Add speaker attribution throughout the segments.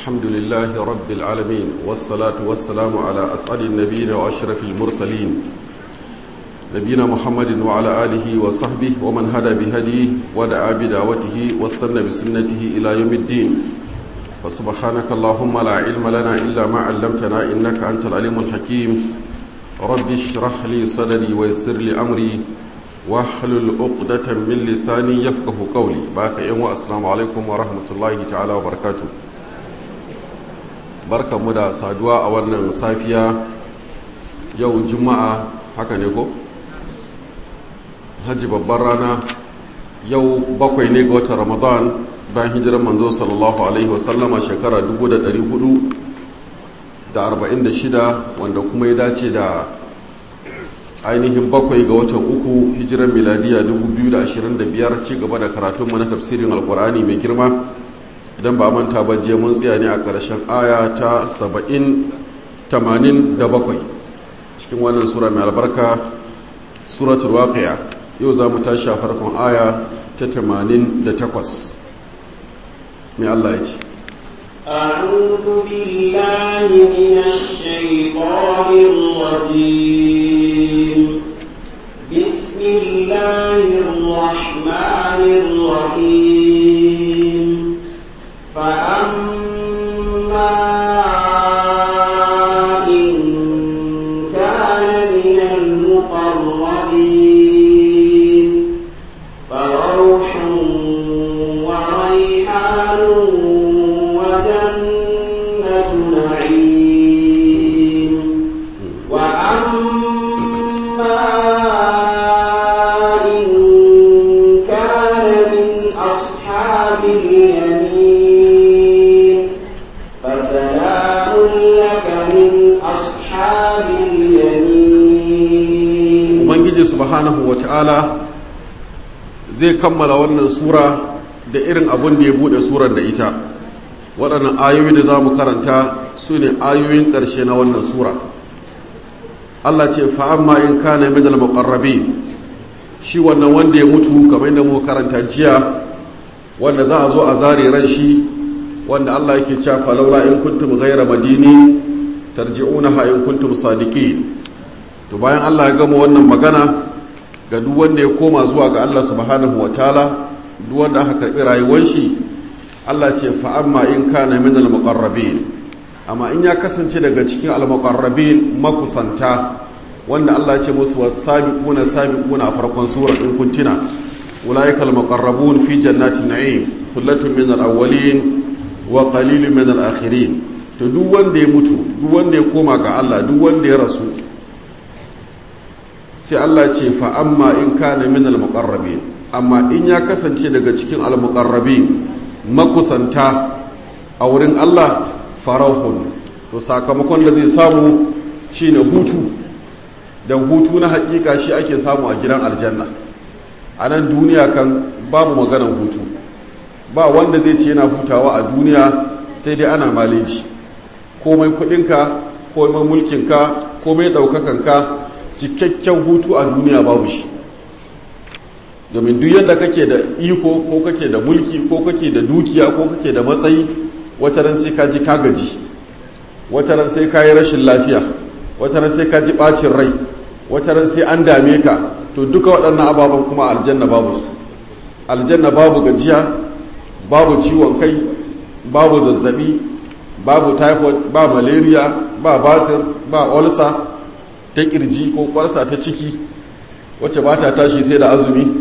Speaker 1: الحمد لله رب العالمين والصلاة والسلام على أسعد النبيين وأشرف المرسلين نبينا محمد وعلى آله وصحبه ومن هدى بهديه ودعا بدعوته واستنى بسنته إلى يوم الدين وسبحانك اللهم لا علم لنا إلا ما علمتنا إنك أنت العليم الحكيم رب اشرح لي صدري ويسر لي أمري واحلل عقدة من لساني يفقه قولي باك يوم السلام عليكم ورحمة الله تعالى وبركاته barka mu da saduwa a wannan safiya yau juma'a haka ne ko hajji babbar rana yau bakwai ne ga watan ramadan bayan hijirar manzo sallallahu alaihi wasallama shekara 446 wanda kuma ya dace da ainihin bakwai ga watan uku hijirar miladiya 2025 ci gaba da karatunmu na tafsirin alkur'ani mai girma idan ba manta ba je mun tsaya ne a ƙarshen aya ta 70-87 cikin wannan sura mai albarka suratul waqi'a yau za mu tashi a farkon aya ta 88 mai Allah ya ce
Speaker 2: أعوذ بالله من الشيطان الرجيم بسم الله الرحمن الرحيم فأما إن كان من المقربين فروح وريحان وجنة نعيم وأما إن كان من أصحاب اليمين فسلام لك من أصحاب اليمين
Speaker 1: ubangiji subhanahu wata'ala zai kammala wannan sura da irin abin da ya bude surar da ita waɗannan ayoyi da za mu karanta su ne ayoyin ƙarshe na wannan sura Allah ce fa'amma in kana minal muqarrabin shi wannan wanda ya mutu kamar da mu karanta jiya wanda za a zo a zare ran shi wanda Allah yake cewa falawla in kuntum ghayra madini tarji'unaha in kuntum sadiqin to bayan Allah ya gama wannan magana ga duk wanda ya koma zuwa ga Allah subhanahu wataala duk wanda aka karbi rayuwar shi Allah ce fa amma in kana min al muqarrabin amma in ya kasance daga cikin al muqarrabin makusanta wanda Allah ya ce musu wasabiquna sabiquna a farkon sura in kun tuna ulaika al muqarrabun fi jannatin na'im thullatun min al awwalin wa qalilun min al akhirin to duk wanda ya mutu duk wanda ya koma ga Allah duk wanda ya rasu sai Allah ce fa amma in kana min al-muqarrabin amma in ya kasance daga cikin al-muqarrabin makusanta a wurin Allah farahun to sakamakon da zai samu shine hutu dan hutu na hakika shi ake samu a gidan aljanna a nan duniya kan babu maganar hutu ba wanda zai ce yana hutawa a duniya sai dai ana maleji komai kudinka komai mulkinka komai daukakanka cikakken hutu a duniya babu shi domin duk yadda kake da iko ko kake da mulki ko kake da dukiya ko kake da matsayi wataran sai ka ji kagaji wataran sai ka yi rashin lafiya wataran sai ka ji bacin rai wataran sai an dame ka to duka waɗannan ababen kuma aljanna babu su aljanna babu gajiya babu ciwon kai babu zazzabi babu typhoid ba malaria ba basir ba olsa ta kirji ko kwarsa ta ciki wacce ba ta tashi sai da azumi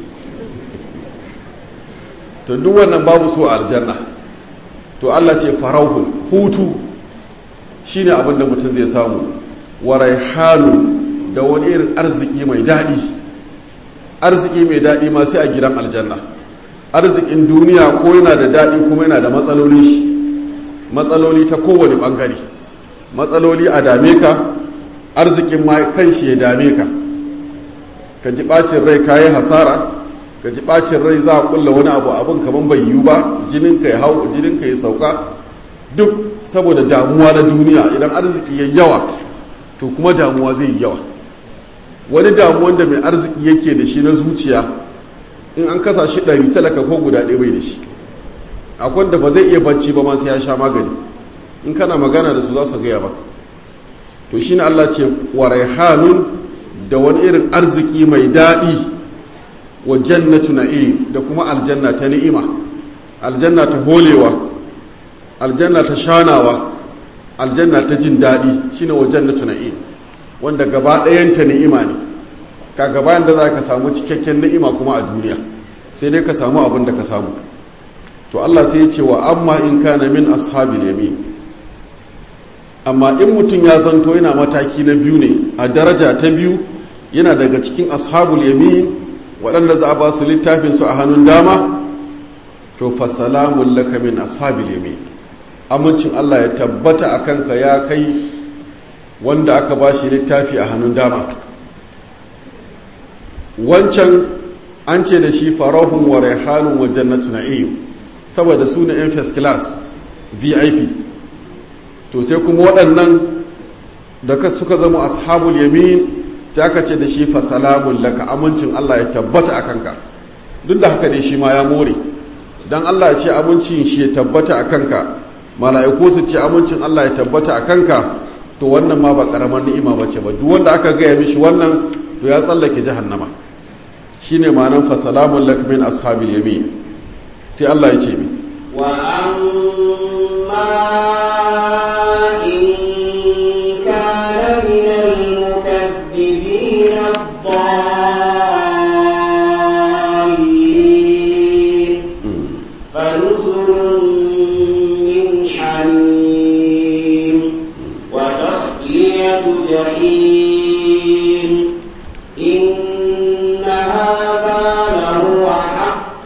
Speaker 1: to duk wannan babu so aljanna to Allah ce farauhun hutu shine abin da mutum zai samu wa raihanu da wani irin arziki mai daɗi arziki mai daɗi ma sai a gidan aljanna arzikin duniya ko yana da daɗi kuma yana da matsaloli shi matsaloli ta kowane ɓangare matsaloli a dame ka arzikin ma kan shi ya dame ka ka ji ɓacin rai ka yi hasara ka ji ɓacin rai za a ƙulla wani abu abin kamar bai yiwu ba jininka ya hau jininka ya sauka duk saboda damuwa na duniya idan arziki ya yawa to kuma damuwa zai yi yawa wani damuwan da mai arziki yake da shi na zuciya in an kasa shi ɗari talaka ko guda ɗaya bai da shi akwai wanda ba zai iya bacci ba ma sai ya sha magani in kana magana da su za su gaya maka to shine Allah ce wa raihanun da wani irin arziki mai daɗi wa jannatu na'im da kuma aljanna ta ni'ima aljanna ta holewa aljanna ta shanawa aljanna ta jin daɗi shine wa jannatu na'im wanda gaba ɗayanta ni'ima ne ka gaba da za ka samu cikakken ni'ima kuma a duniya sai dai ka samu abin da ka samu to Allah sai ya ce wa amma in kana min ashabil yamin amma in mutum ya zanto yana mataki na biyu ne a daraja ta biyu yana daga cikin ashabul yamin waɗanda za a ba su littafin su a hannun dama to fa salamun laka min ashabil yamin amincin Allah ya tabbata a kanka ya kai wanda aka ba shi littafi a hannun dama wancan an ce da shi farahun wa raihanun wa jannatu na'im saboda su ne yan first class vip to sai kuma waɗannan da ka suka zama ashabul yamin sai aka ce da shi fa salamun laka amincin Allah ya tabbata a kanka duk da haka ne shi ma ya more dan Allah ya ce amincin shi ya tabbata a kanka mala'iku su ce amincin Allah ya tabbata a kanka to wannan ma ba karamar ni'ima bace ba duk wanda aka gaya mishi wannan to ya tsallake jahannama shine ma'anan fa salamun lak min ashabil yamin sai Allah ya ce mi
Speaker 2: wa amma in kana min al-mukaththibin ad-dallin fanuzulun min hamim wa tasliyatu jahim إن هذا لهو حق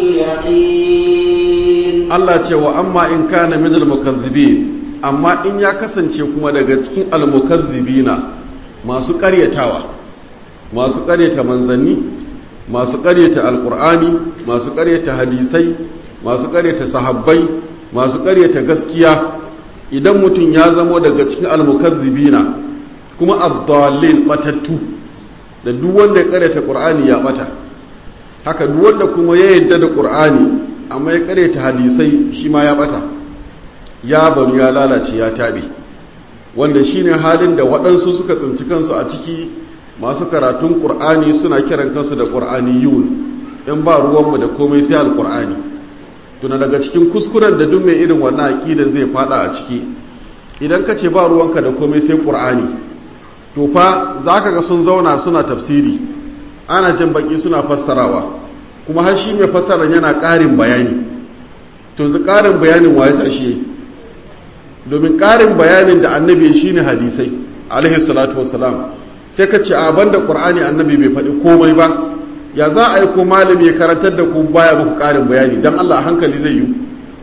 Speaker 2: اليقين
Speaker 1: Allah ce wa amma in kana min al-mukaththibin amma in ya kasance kuma daga cikin al-mukaththibina masu ƙaryatawa masu ƙaryata manzanni masu ƙaryata alƙur'ani masu ƙaryata hadisai masu ƙaryata sahabbai masu ƙaryata gaskiya idan mutum ya zamo daga cikin al-mukaththibina kuma ad-dallin batattu da duk wanda ya ƙaryata ƙur'ani ya bata haka duk wanda kuma ya yadda da ƙur'ani amma ya ƙaryata hadisai shi ma ya bata ya banu ya lalace ya taɓe wanda shine halin da waɗansu suka tsinci kansu a ciki masu karatun ƙur'ani suna kiran kansu da ƙur'aniyun in ba ruwanmu da komai sai alƙur'ani tuna daga cikin kuskuren da duk mai irin wannan aƙida zai fada a ciki idan ka ce ba ruwanka da komai sai ƙur'ani to fa za ka ga sun zauna suna tafsiri ana jin baki suna fassarawa kuma har shi mai fassarar yana ƙarin bayani to zu ƙarin bayanin waye sa shi domin ƙarin bayanin da annabi shine hadisai alaihi salatu wassalam sai ka ce a banda qur'ani annabi bai faɗi komai ba ya za a yi ko malami ya karantar da ku baya muku ƙarin bayani dan Allah hankali zai yi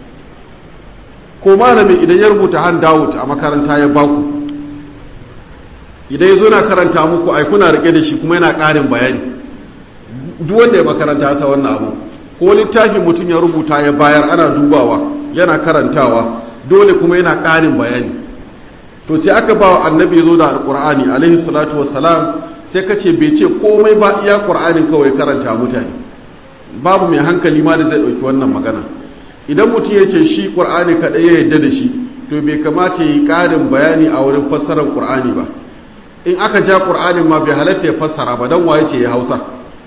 Speaker 1: ko malami idan ya rubuta han Dawud a makaranta ya baku idan ya zo na karanta muku ai kuna rike da shi kuma yana ƙarin bayani duk wanda ya makaranta sa wannan abu ko littafi mutum ya rubuta ya bayar ana dubawa yana karantawa dole kuma yana ƙarin bayani to sai aka ba wa annabi ya zo da alƙur'ani alaihi salatu wassalam sai ka ce bai ce komai ba iya ƙur'anin kawai karanta mutane babu mai hankali ma da zai ɗauki wannan magana idan mutum ya ce shi ƙur'ani kaɗai ya yarda da shi to bai kamata ya yi ƙarin bayani a wurin fassarar ƙur'ani ba in aka ja ƙur'anin ma bai halatta ya fassara ba don waye ce ya hausa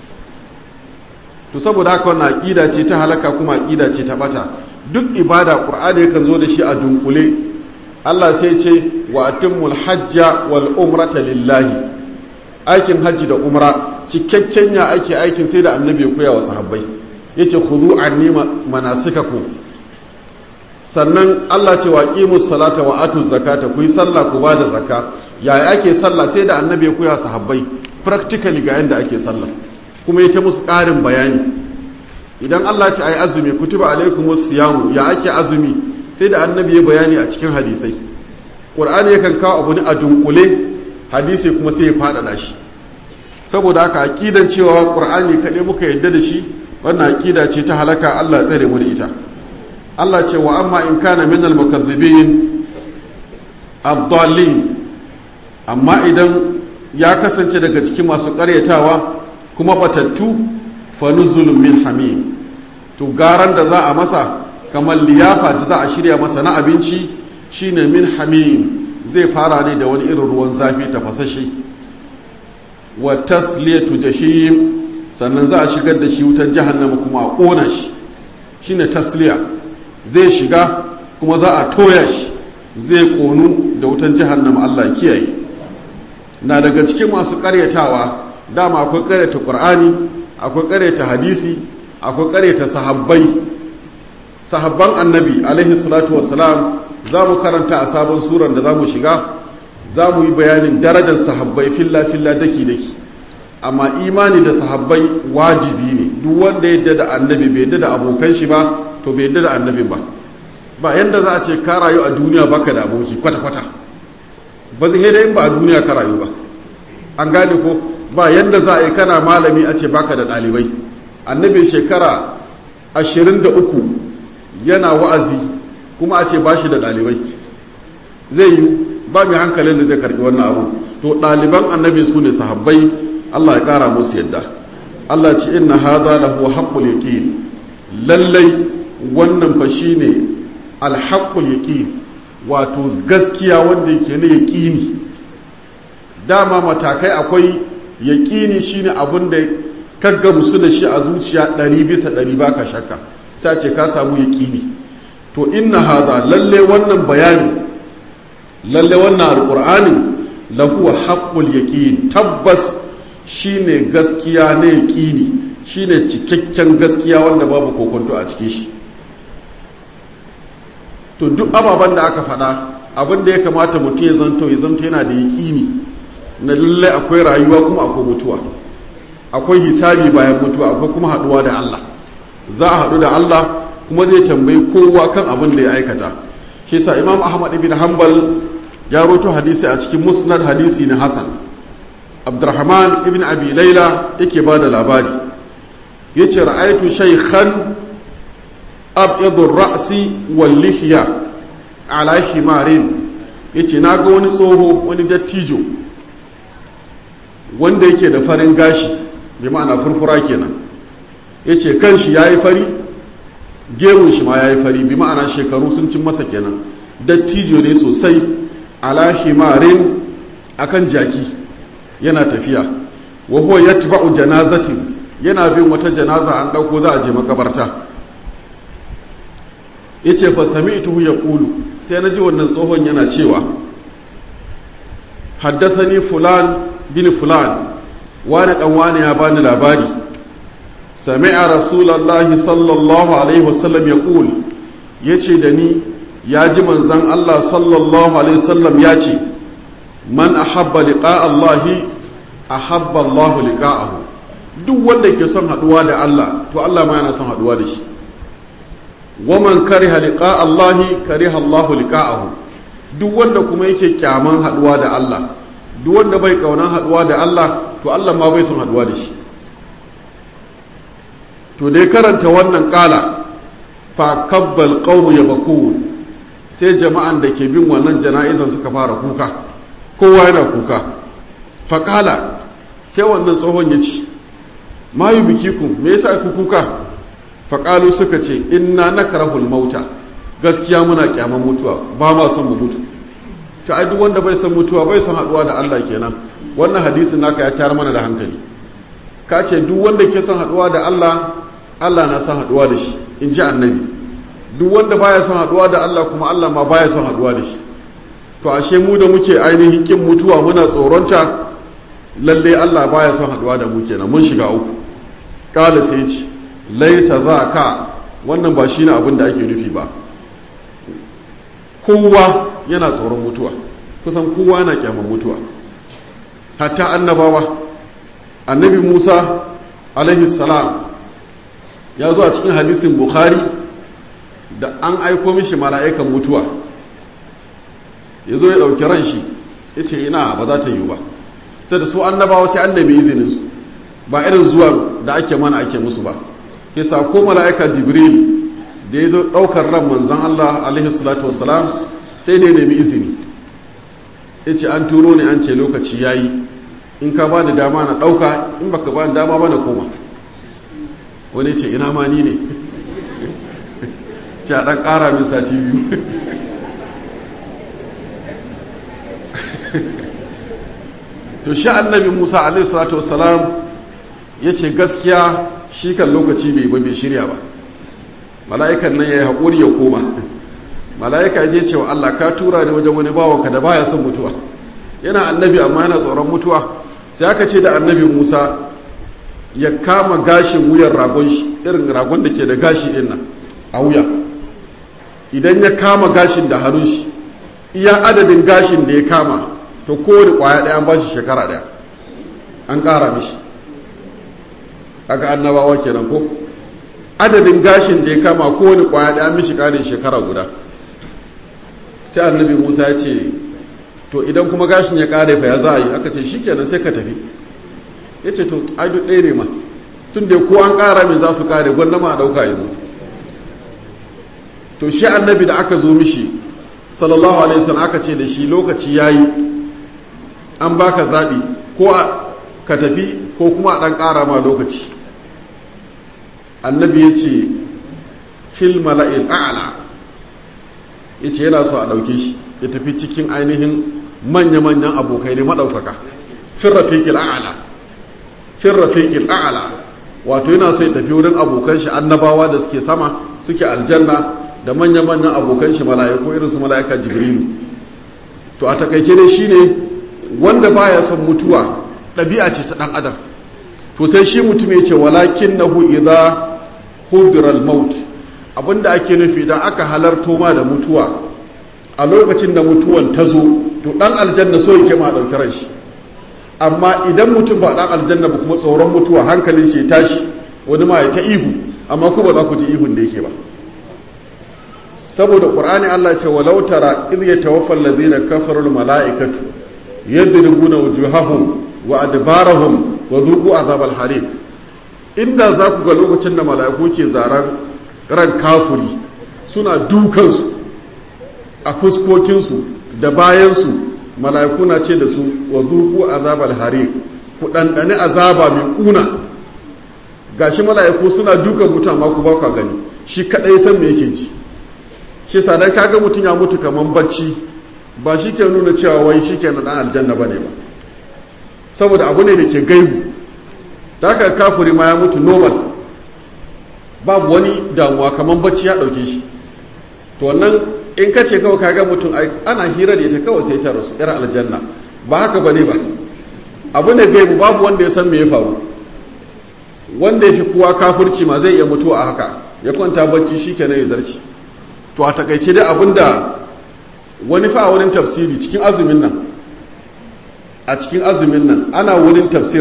Speaker 1: to saboda haka wannan aƙida ce ta halaka kuma aƙida ce ta bata duk ibada ƙur'ani yakan zo da shi a dunkule Allah sai ce wa atimmul hajja wal umrata lillahi aikin hajji da umra cikakken ya ake aikin sai da annabi ya koya wa sahabbai yace khudhu anni manasikakum sannan Allah ce wa qimus salata wa atuz zakata ku yi sallah ku bada zakka yaya ake sallah sai da annabi ya koya sahabbai practically ga yanda ake sallah kuma ya ta musu ƙarin bayani idan Allah ce ayi azumi kutuba alaikumus siyamu ya ake azumi sai da annabi ya bayani a cikin hadisai qur'ani yakan kawo abu ne a dunkule hadisi kuma sai ya faɗaɗa shi saboda haka aqidan cewa qur'ani kaɗai muka yadda da shi wannan aqida ce ta halaka Allah tsare mu da ita Allah ce wa amma in kana minal mukaththibin ad-dallin amma idan ya kasance daga cikin masu ƙaryatawa kuma batattu fa nuzulun min hamim to garan da za a masa kamar liyafa da za a shirya masa na abinci shine min hamim zai fara ne da wani irin ruwan zafi tafasashe wa tasliyatu jahim sannan za a shigar da shi wutar jahannama kuma a ƙona shi shine tasliya zai shiga kuma za a toya shi zai ƙonu da wutar jahannama Allah kiyaye na daga cikin masu ƙaryatawa dama akwai ƙaryata ƙur'ani akwai ƙaryata hadisi akwai ƙaryata sahabbai sahabban annabi alaihi salatu wassalam za mu karanta a sabon suran da za mu shiga za mu yi bayanin darajar sahabbai filla-filla daki-daki amma imani da sahabbai wajibi ne duk wanda yadda da annabi bai yadda da abokan shi ba to bai yadda da annabin ba ba yadda za a ce ka rayu a duniya baka da aboki kwata-kwata ba zai da yin ba a duniya ka rayu ba an gane ko ba yadda za a yi kana malami a ce baka da ɗalibai annabi shekara ashirin da uku yana wa'azi kuma a ce ba shi da ɗalibai zai yi ba mai hankalin da zai karɓi wannan abu to ɗaliban annabi su ne sahabbai allah ya ƙara musu yadda allah ce inna hadha lahu haqqul yaqin lallai wannan fa shine alhaqqul yaqin wato gaskiya wanda yake ne yaqini dama matakai akwai yaqini shine abin da kagga musu da shi a zuciya ɗari bisa ɗari baka shakka sai ce ka samu yaqini to inna hadha lalle wannan bayani lalle wannan alqur'anin lahu haqqul yaqin tabbas shine gaskiya ne yaqini shine cikakken gaskiya wanda babu kokonto a cikin shi to duk ababen da aka faɗa abin da ya kamata mutum ya zanto ya zanto yana da yaƙini na lalle akwai rayuwa kuma akwai mutuwa akwai hisabi bayan mutuwa akwai kuma haɗuwa da Allah za a haɗu da Allah kuma zai tambayi kowa kan abin da ya aikata shi sa imam ahmad ibn hanbal ya roto hadisi a cikin musnad hadisi na hasan abdurrahman ibn abi laila yake ba da labari ya ce ra'aitu shaykhan abyadur ra'si wal lihya ala himarin yace na ga wani tsoho wani dattijo wanda yake da farin gashi bi ma'ana furfura kenan yace kanshi yayi fari gemun shi ma yayi fari bi ma'ana shekaru sun cin masa kenan dattijo ne sosai ala himarin akan jaki yana tafiya wa huwa yatba'u janazatin yana bin wata janaza an dauko za a je makabarta yace fa sami'tuhu yaqulu sai naji wannan tsohon yana cewa haddathani fulan bin fulan wani dan wani ya bani labari sami'a rasulullahi sallallahu alaihi wasallam yaqul yace da ni ya ji manzon Allah sallallahu alaihi wasallam ya ce man ahabba liqa Allahi ahabba Allahu liqa'ahu duk wanda ke son haduwa da Allah to Allah ma yana son haduwa da shi waman kariha liqa Allahi kariha Allahu liqa'ahu duk wanda kuma yake kyaman haduwa da Allah duk wanda bai kaunan haduwa da Allah to Allah ma bai son haduwa da shi to dai karanta wannan kala fa kabbal qawmu yabkun sai jama'an da ke bin wannan jana'izan suka fara kuka kowa yana kuka fa kala sai wannan tsohon ya ci ma yubikikum me yasa ku kuka faƙalu suka ce inna na karahul mauta gaskiya muna kyaman mutuwa ba ma son mu mutu ta ai duk wanda bai son mutuwa bai son haɗuwa da Allah kenan wannan hadisin naka ya tayar mana da hankali ka ce duk wanda ke son haɗuwa da Allah Allah na son haɗuwa da shi in ji annabi duk wanda baya son haɗuwa da Allah kuma Allah ma baya son haɗuwa da shi to ashe mu da muke ainihin kin mutuwa muna tsoronta lalle Allah baya son haɗuwa da mu kenan mun shiga uku kala sai ce laisa za ka wannan ba shi ne abin da ake nufi ba kowa yana tsoron mutuwa kusan kowa yana kyaman mutuwa hatta annabawa annabi musa alaihi salam ya zo a cikin hadisin bukhari da an aiko mishi mala'ikan mutuwa ya zo ya ɗauki ran shi ya ce ina ba za ta yi ba sai da su annabawa sai annabi izininsu ba irin zuwa da ake mana ake musu ba ke ko mala'ika jibril da ya zo ɗaukar ran manzan Allah alaihi salatu wasalam sai ne nemi izini ya ce an turo ne an ce lokaci ya yi in ka ba ni dama na ɗauka in baka ba ni dama ba na koma wani ce ina ma ni ne ce a ɗan ƙara min sati biyu to shi annabi musa alaihissalatu wassalam ya ce gaskiya shi kan lokaci bai ba bai shirya ba mala'ikan nan ya yi haƙuri ya koma mala'ika ya je cewa allah ka tura ne wajen wani bawanka da baya son mutuwa yana annabi amma yana tsoron mutuwa sai aka ce da annabi musa ya kama gashin wuyan ragon shi irin ragon da ke da gashi din nan a wuya idan ya kama gashin da hannun shi iya adadin gashin da ya kama to kowane kwaya ɗaya an ba shi shekara ɗaya an ƙara mishi aka annabawa kenan ko adadin gashin da ya kama kowane kwaya ɗaya mishi ƙarin shekara guda sai annabi musa ya ce to idan kuma gashin ya ƙare fa ya za a yi aka ce shi kenan sai ka tafi ya ce to ai duk ɗaya ne ma tun da ko an ƙara min za su ƙare gwanda ma a ɗauka yanzu to shi annabi da aka zo mishi sallallahu alaihi wasallam aka ce da shi lokaci yayi an baka zabi ko ka tafi ko kuma a dan ƙara ma lokaci annabi ya ce fil mala'il a'la ya ce yana so a ɗauke shi ya tafi cikin ainihin manya-manyan abokai ne maɗaukaka fin rafiƙil a'la fin rafiƙil a'la wato yana so ya tafi wurin abokan shi annabawa da suke sama suke aljanna da manya-manyan abokan shi mala'iku irin su mala'ika jibrilu to a takaice ne shine wanda baya son mutuwa ɗabi'a ce ta ɗan adam to sai shi mutum ya ce walakin nahu idza hudiral maut abinda ake nufi idan aka halarto ma da mutuwa a lokacin da mutuwan ta zo to ɗan aljanna so yake ma ɗauki ran shi amma idan mutum ba ɗan aljanna ba kuma tsoron mutuwa hankalin shi tashi wani ma ya ta ihu amma ku ba za ku ji ihun da yake ba saboda ƙur'ani Allah ce walau tara idh yatawaffa alladhina kafaru almalaikatu yadribuna wujuhahum wa adbarahum wa dhuqu azab alhariq inda za ku ga lokacin da mala'iku ke zaran ran kafuri suna dukansu a fuskokinsu da bayansu mala'iku na ce da su wa dhuqu azab alhariq ku dandane azaba mai kuna gashi mala'iku suna dukan mutum amma ku ba ku gani shi kadai san me yake ji shi sadan kaga mutum ya mutu kaman bacci ba shi ke nuna cewa wai shi ke na aljanna ba ne ba saboda abu ne da ke gaibu ta haka kafuri ma ya mutu normal babu wani damuwa kaman bacci ya ɗauke shi to wannan in ka ce kawai kaga mutum ana hira da ita kawai sai ta rasu yar aljanna ba haka ba ne ba abu ne gaibu babu wanda ya san me ya faru wanda ya fi kowa kafurci ma zai iya mutuwa a haka ya kwanta bacci shi kenan ya zarci to a takaice dai abinda wani fa a wurin tafsiri cikin azumin nan a cikin azumin nan ana wurin tafsir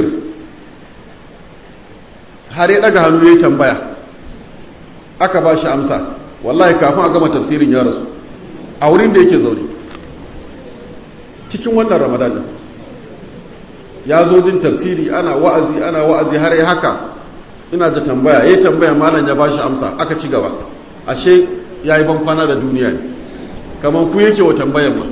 Speaker 1: har ya daga hannu ya tambaya aka ba shi amsa wallahi kafin a gama tafsirin ya rasu a wurin da yake zaune cikin wannan ramadan din ya zo jin tafsiri ana wa'azi ana wa'azi har ya haka ina da tambaya ya tambaya malam ya ba shi amsa aka ci gaba ashe ya yi bankwana da duniya ne kamar ku yake wa tambayan ma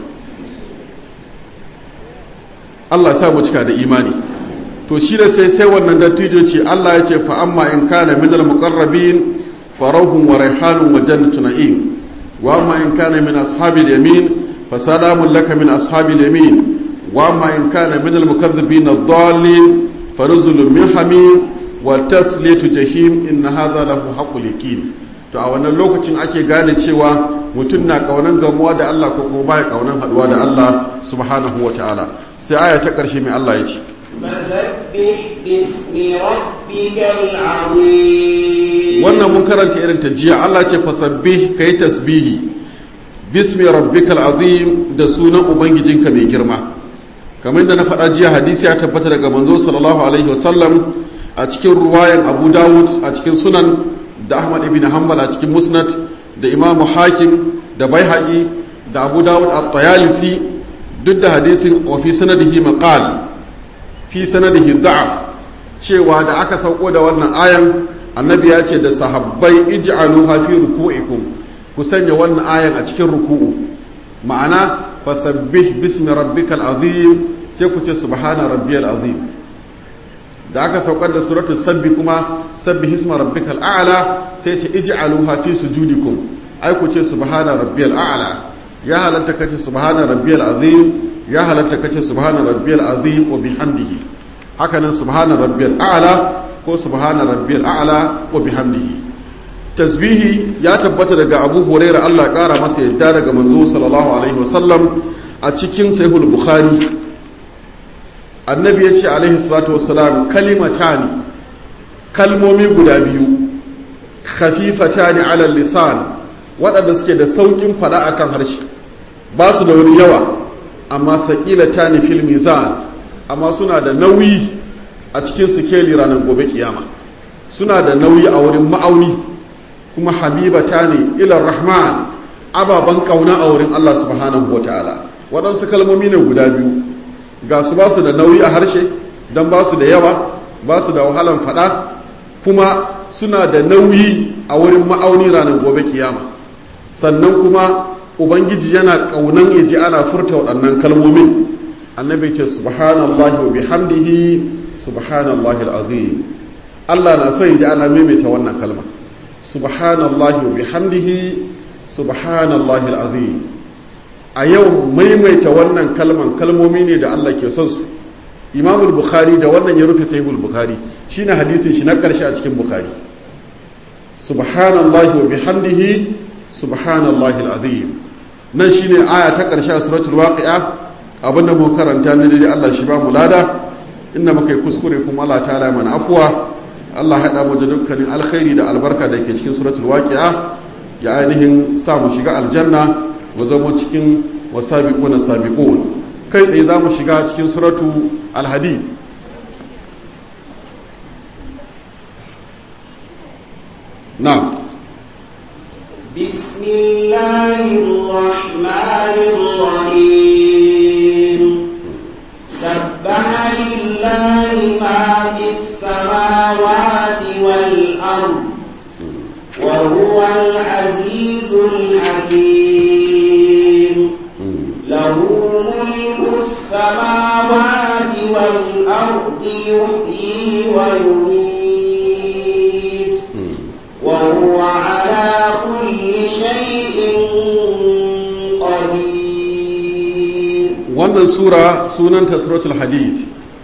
Speaker 1: Allah sa mu cika da imani to shi da sai sai wannan dattijo ce Allah ya ce fa amma in kana minal muqarrabin farahun wa raihanun wa jannatu na'im wa amma in kana min ashabil yamin fa salamun laka min ashabil yamin wa amma in kana minal mukaththibin ad-dallin fa nuzulun min hamim wa tasliyatu jahim inna hadha lahu haqqul yaqin to a wannan lokacin ake gane cewa mutum na kaunan gamuwa da Allah ko kuma baya kaunan haduwa da Allah subhanahu wa ta'ala sai aya ta karshe mai Allah ya ce
Speaker 2: فسبح باسم ربك العظيم
Speaker 1: wannan mun karanta irin ta jiya Allah ce fasabbih kai tasbihi bismi rabbikal azim da sunan ubangijinka mai girma kamar da na faɗa jiya hadisi ya tabbata daga manzo sallallahu alaihi wasallam a cikin ruwayan Abu Dawud a cikin sunan da Ahmad ibn Hanbal a cikin Musnad da Imam Hakim da Baihaqi da Abu Dawud at-Tayalisi duk da hadisin wa fi sanadihi maqal fi sanadihi da'af cewa da aka sauko da wannan ayan annabi ya ce da sahabbai ij'alu fi ruku'ikum ku sanya wannan ayan a cikin ruku'u ma'ana fasabbih bismi rabbikal azim sai ku ce subhana rabbiyal azim da aka saukar da suratul sabbi kuma sabbi hisma rabbikal a'la sai ce ij'aluha fi sujudikum ai ku ce subhana rabbiyal a'la ya halatta kace subhana rabbiyal azim ya halatta kace subhana rabbiyal azim wa bihamdihi haka nan subhana rabbiyal a'la ko subhana rabbiyal a'la wa bihamdihi tasbihi ya tabbata daga Abu Hurairah Allah kara masa yadda daga manzo sallallahu alaihi wasallam a cikin sahihul bukhari annabi ya ce alaihi salatu wassalam kalimatani kalmomi guda biyu khafifatani ala lisan waɗanda suke da saukin fada akan harshe ba su da wani yawa amma saqilatani fil mizan amma suna da nauyi a cikin sikeli ranar gobe kiyama suna da nauyi a wurin ma'auni kuma habibatani ila rahman ababan kauna a wurin Allah subhanahu wataala waɗansu kalmomi ne guda biyu ga su ba su da nauyi a harshe don ba su da yawa ba su da wahalan faɗa kuma suna da nauyi a wurin ma'auni ranar gobe kiyama sannan kuma ubangiji yana ƙaunan ya ji ana furta waɗannan kalmomin annabi ce subhanallahi wa bihamdihi subhanallahi al'azim Allah na son ya ji ana maimaita wannan kalma subhanallahi wa bihamdihi subhanallahi al'azim a yau maimaita wannan kalman kalmomi ne da Allah ke son su imamul bukhari da wannan ya rufe sahihul bukhari shine hadisin shi na karshe a cikin bukhari subhanallahi wa bihamdihi subhanallahi alazim nan shine aya ta karshe a suratul waqi'a abinda mu karanta ne dai Allah shi ba mu lada inda muka yi kuskure kuma Allah ta'ala mana afuwa Allah haɗa mu da dukkanin alkhairi da albarka da ke cikin suratul waqi'a ya ainihin sa mu shiga aljanna mu zama cikin wasabiquna sabiqun kai tsaye za mu shiga cikin suratu alhadid na'am
Speaker 2: بسم الله الرحمن الرحيم سبح لله ما في السماوات والأرض وهو العزيز الحكيم له ملك السماوات والأرض يحيي ويميت وهو على كل شيء قدير
Speaker 1: wannan sura sunanta suratul hadid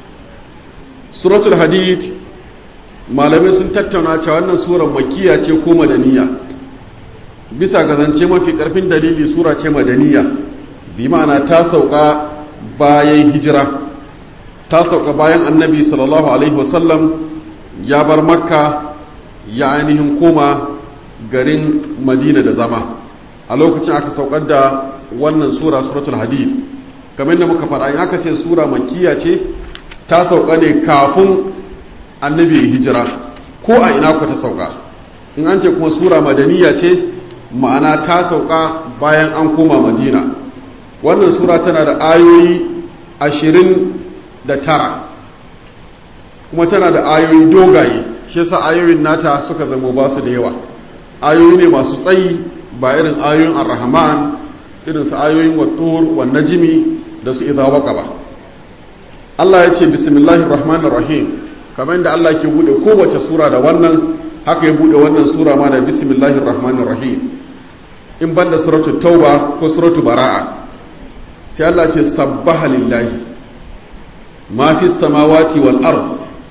Speaker 1: suratul hadid malamai sun tattauna cewa wannan sura makiya ce ko madaniya bisa ga zance mafi karfin dalili sura ce madaniya bi ma'ana ta sauka bayan hijira ta sauka bayan annabi sallallahu alaihi wasallam ya bar makka ya ainihin koma garin madina da zama a lokacin aka saukar da wannan sura suratul hadid kamar da muka faɗa in aka ce sura makiya ce ta sauka ne kafin annabi ya hijira ko a ina ku ta sauka in an ce kuma sura madaniya ce ma'ana ta sauka bayan an koma madina wannan sura tana da ayoyi ashirin da tara kuma tana da ayoyi dogaye shi yasa ayoyin nata suka zama ba su da yawa ayoyi ne masu tsayi ba irin ayoyin ar-rahman irin su ayoyin wattur wa najmi da su idza waqa ba Allah ya ce bismillahir rahmanir rahim kamar yadda Allah ke bude kowace sura da wannan haka ya bude wannan sura ma da bismillahir rahmanir rahim in banda suratul tauba ko suratul bara'a sai Allah ce sabbaha lillahi ma fi samawati wal ard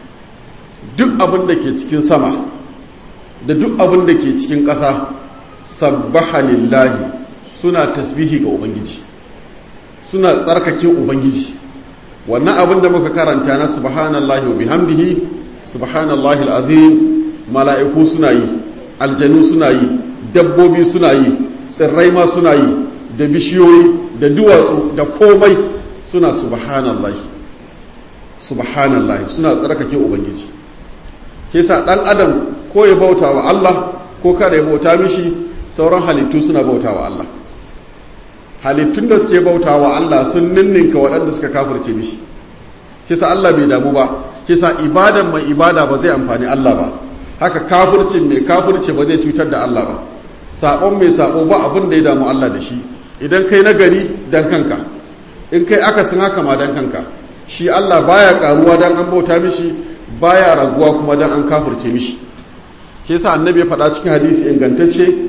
Speaker 1: duk abin da ke cikin sama da duk abin da ke cikin ƙasa sabbaha lillahi suna tasbihi ga ubangiji suna tsarkake ubangiji wannan abin da muka karanta na subhanallahi wa bihamdihi subhanallahi alazim mala'iku suna yi aljanu suna yi dabbobi suna yi tsirrai ma suna yi da bishiyoyi da duwatsu da komai suna subhanallahi subhanallahi suna tsarkake ubangiji ke sa ɗan adam ko ya bauta wa Allah ko kada ya bauta mishi sauran halittu suna bauta wa Allah halittun da suke bauta wa Allah sun ninninka waɗanda suka kafirce mishi kisa Allah bai damu ba kisa ibadan mai ibada ba zai amfani Allah ba haka kafircin mai kafirce ba zai cutar da Allah ba saɓon mai saɓo ba abin da ya damu Allah da shi idan kai nagari dan kanka in kai akasin haka ma dan kanka shi Allah baya karuwa dan an bauta mishi baya raguwa kuma dan an kafirce mishi ke yasa annabi ya faɗa cikin hadisi ingantacce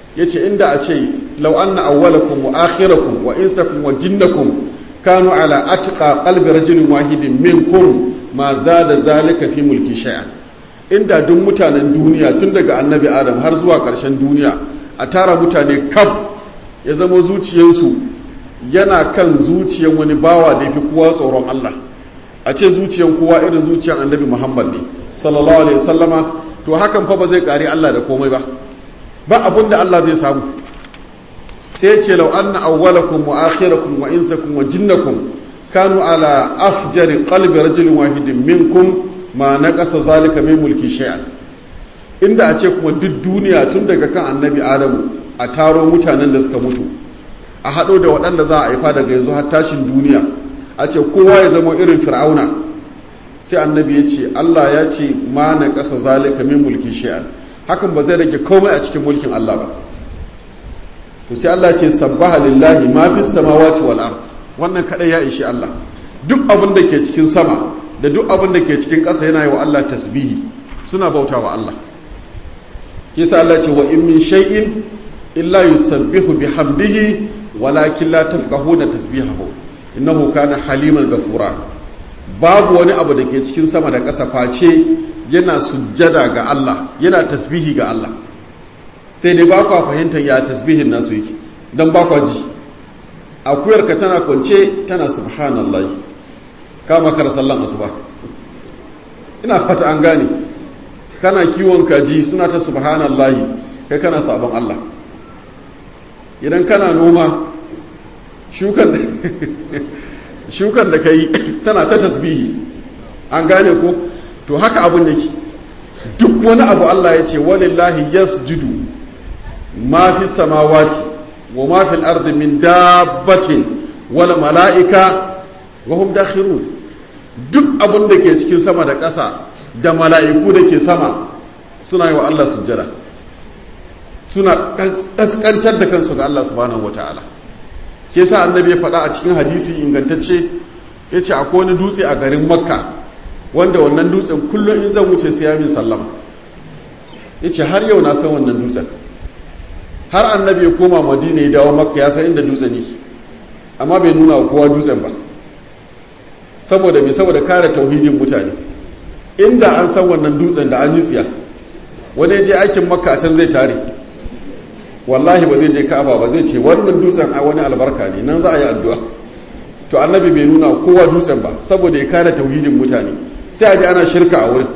Speaker 1: yace inda a ce law anna awwalakum wa akhirakum wa insakum wa jinnakum kanu ala atqa qalbi rajulin wahidin minkum ma zada zalika fi mulki shay'an inda duk mutanen duniya tun daga annabi adam har zuwa ƙarshen duniya a tara mutane kaf ya zama zuciyarsu yana kan zuciyar wani bawa da ya fi kowa tsoron Allah a ce zuciyar kowa irin zuciyar annabi Muhammad ne sallallahu alaihi wasallama to hakan fa ba zai kare Allah da komai ba ba abun da Allah zai samu sai ce law anna awwalakum wa akhirakum wa insakum wa jinnakum kanu ala afjari qalbi rajulin wahidin minkum ma naqasa zalika min mulki shay'an inda a ce kuma duk duniya tun daga kan annabi adamu a taro mutanen da suka mutu a haɗo da waɗanda za a haifa daga yanzu har tashin duniya a ce kowa ya zama irin fir'auna sai annabi ya ce allah ya ce ma na ƙasa zalika min mulki shi'an hakan ba zai rage komai a cikin mulkin allah ba to sai allah ce sabbaha lillahi ma fi samawati wal ard wannan kadai ya ishi allah duk abin da ke cikin sama da duk abin da ke cikin ƙasa yana yi wa allah tasbihi suna bauta wa allah kisa allah ce wa in min shay'in illa yusabbihu bihamdihi walakin la tafqahuna tasbihahu innahu kana haliman ghafura babu wani abu da ke cikin sama da ƙasa face yana sujjada ga Allah yana tasbihi ga Allah sai dai ba kwa fahimtar ya tasbihin nasu yake dan ba kwa ji akuyar ka tana kwance tana subhanallahi kama kar sallan asuba ina fata an gane kana kiwon kaji suna ta subhanallahi kai kana sabon Allah idan kana noma shukan da ka yi tana ta tasbihi an gane ko to haka abun yake duk wani abu Allah ya ce walillahi yasjudu ma fi samawati wa ma fil ardi min dabbatin wal mala'ika wa hum dakhirun duk abun da ke cikin sama da ƙasa da mala'iku da ke sama suna yi wa Allah sujjada suna ƙasƙantar da kansu ga Allah subhanahu wa ta'ala ke sa annabi ya faɗa a cikin hadisi ingantacce ya ce akwai wani dutse a garin makka wanda wannan dutsen kullum in zan wuce sai ya min sallama ya ce har yau na san wannan dutsen har annabi ya koma madina ya dawo makka ya san inda dutsen yake amma bai nuna wa kowa dutsen ba saboda mai saboda kare tauhidin mutane inda an san wannan dutsen da an yi tsiya wani je aikin makka a can zai tare wallahi ba zai je ka'aba ba zai ce wannan dutsen a wani albarka ne nan za a yi addu'a to annabi bai nuna kowa dutsen ba saboda ya kare tauhidin mutane sai a ji ana shirka a wurin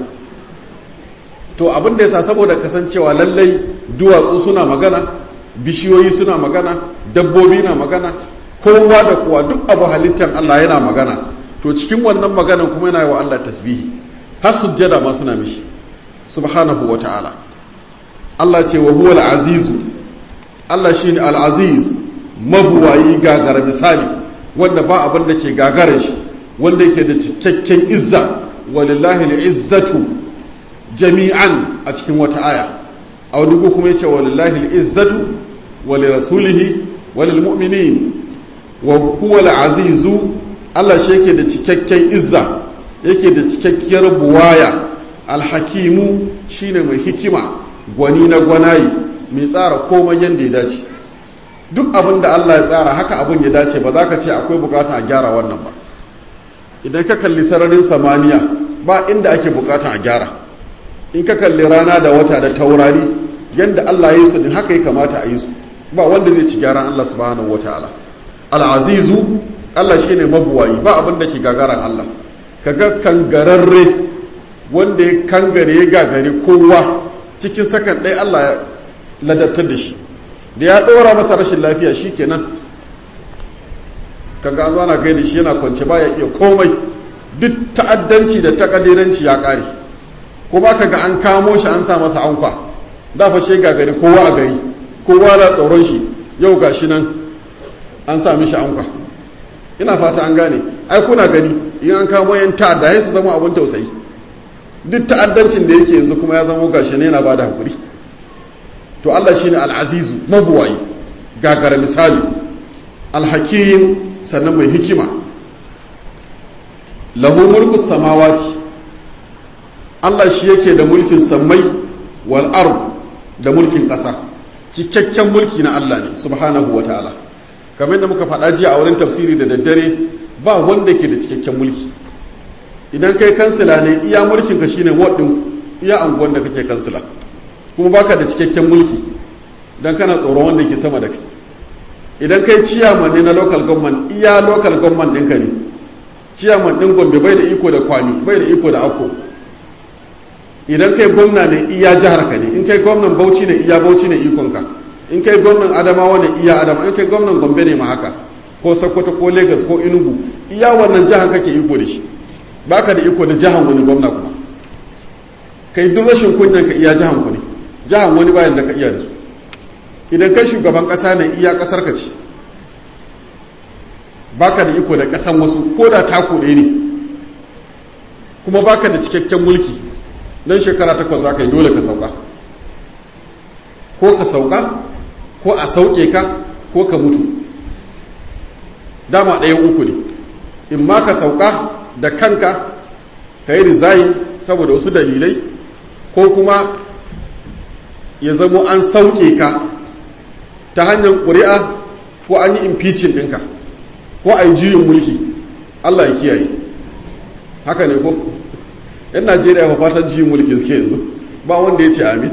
Speaker 1: to abin da yasa saboda kasancewa lallai duwatsu suna magana bishiyoyi suna magana dabbobi na magana kowa da kowa duk abu halittar Allah yana magana to cikin wannan maganan kuma yana yi wa Allah tasbihi har sujjada ma suna mishi subhanahu wa ta'ala Allah ce wa huwa al-azizu Allah shine al-aziz mabuwayi gagara misali wanda ba abin da ke gagarar shi wanda yake da cikakken izza walillahi al-izzatu jami'an a cikin wata aya a wani kuma yace walillahi al-izzatu wa lirasulihi wa lilmu'minin wa huwa al-azizu Allah shi yake da cikakken izza yake da cikakkiyar buwaya alhakimu shine mai hikima gwani na gwanayi mai tsara komai yadda ya dace duk abin da Allah ya tsara haka abin ya dace ba za ka ce akwai bukatan a gyara wannan ba idan ka kalli sararin samaniya ba inda ake bukatan a gyara in ka kalli rana da wata da taurari yadda Allah ya yi su din haka ya kamata a yi su ba wanda zai ci gyaran Allah subhanahu wataala al-azizu Allah shine mabuwayi ba abin da ke gagaran Allah kaga kangararre wanda ya kangare ya gagare kowa cikin sakan ɗaya Allah ya ladabtar da shi da ya ɗora masa rashin lafiya shi kenan kaga an zo ana gaida shi yana kwance baya iya komai duk ta'addanci da takadiranci ya ƙare kuma kaga an kamo shi an sa masa ankwa da fa shi gagare kowa a gari kowa na tsoron shi yau ga shi nan an sa mishi ankwa ina fata an gane ai kuna gani in an kamo yan ta'adda ya su zama abin tausayi duk ta'addancin da yake yanzu kuma ya zama gashi ne yana ba da hakuri to Allah shine al-azizu mabuwayi gagara misali al-hakim sannan mai hikima lahu mulku samawati Allah shi yake da mulkin sammai wal ard da mulkin ƙasa cikakken mulki na Allah ne subhanahu wataala kamar da muka faɗa jiya a wurin tafsiri da daddare ba wanda ke da cikakken mulki idan kai kansila ne iya mulkin ka shine ward din iya anguwan da kake kansila kuma baka da cikakken mulki dan kana tsoron wanda ke sama da kai idan kai ciyaman ne na local government iya local government ɗinka ne ciyaman ɗin gombe bai da iko da kwami bai da iko da akko idan kai gwamna ne iya jihar ka ne in kai gwamnan bauchi ne iya bauchi ne ikonka in kai gwamnan adamawa ne iya adama in kai gwamnan gombe ne ma haka ko sokoto ko lagos ko enugu iya wannan jihar kake iko da shi baka da iko da jihar wani gwamna kuma kai duk rashin kunyan ka iya jihar ku ne jihar wani bayan da ka iya da su idan kai shugaban kasa ne iya kasar ka ce baka da iko da kasan wasu ko da tako ɗaya ne kuma baka da cikakken mulki don shekara takwas za ka yi dole ka sauka ko ka sauka ko a sauke ka ko ka mutu dama ɗayan uku ne in ma ka sauka da kanka ka yi rizayin saboda wasu dalilai ko kuma ya zamo an sauke ka ta hanyar ƙuri'a ko an yi impeaching ɗinka ko a yi juyin mulki allah ya kiyaye haka ne ko yan najeriya fa fatan juyin mulki suke yanzu ba wanda ya ce amin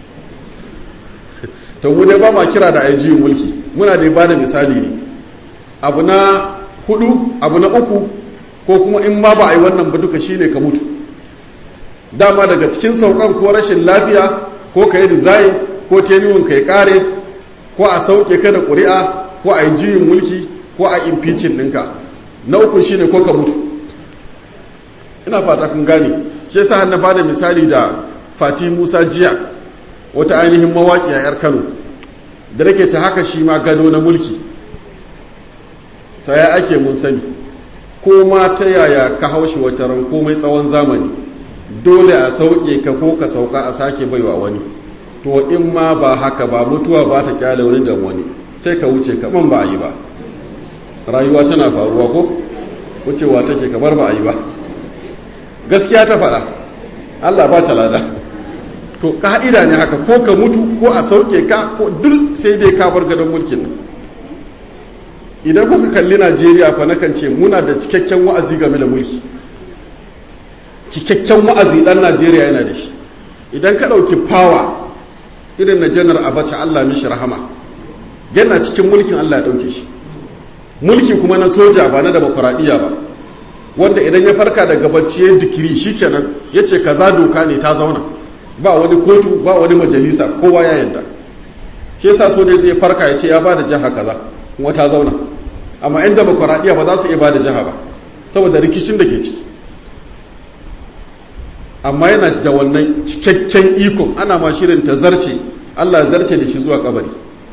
Speaker 1: to mu dai ba ma kira da a yi juyin mulki muna dai ba da misali ne abu na hudu abu na uku ko kuma in ma ba a yi wannan ba duka shine ka mutu dama daga cikin saukan ko rashin lafiya ko ka yi design ko tenuwan ka ya kare ko a sauke ka da ƙuri'a ko a yi juyin mulki ko a impeaching ɗinka na uku shine ko ka mutu ina fata kun gane shi yasa na ba da misali da fati musa jiya wata ainihin mawaƙi a 'yar kano da nake ta haka shi ma gado na mulki saya ake mun sani ko ma ta yaya ka haushi wata ran komai tsawon zamani dole a sauke ka ko ka sauka a sake baiwa wani to in ma ba haka ba mutuwa ba ta kyale wani da wani sai ka wuce kaman ba a yi ba rayuwa tana faruwa ko wucewa take kamar ba a yi ba gaskiya ta faɗa allah ba ta lada to ka'ida ne haka ko ka mutu ko a sauke ka ko duk sai dai ka bar gadon mulkin nan idan kuka kalli najeriya fa nakan ce muna da cikakken wa'azi game da mulki cikakken wa'azi dan najeriya yana da shi idan ka ɗauki fawa irin na janar abacha allah mishi rahama yana cikin mulkin allah ya ɗauke shi mulki kuma na soja ba na demokuraɗiyya ba wanda idan ya farka daga bacci ya dikiri shikenan ya ce kaza doka ne ta zauna ba wani kotu ba wani majalisa kowa ya yadda shi yasa so ne zai farka ya ce ya ba da jiha kaza kuma ta zauna amma yan demokuraɗiyya ba za su iya ba da jiha ba saboda rikicin da ke ciki amma yana da wannan cikakken ikon ana ma shirin ta zarce allah zarce da shi zuwa kabari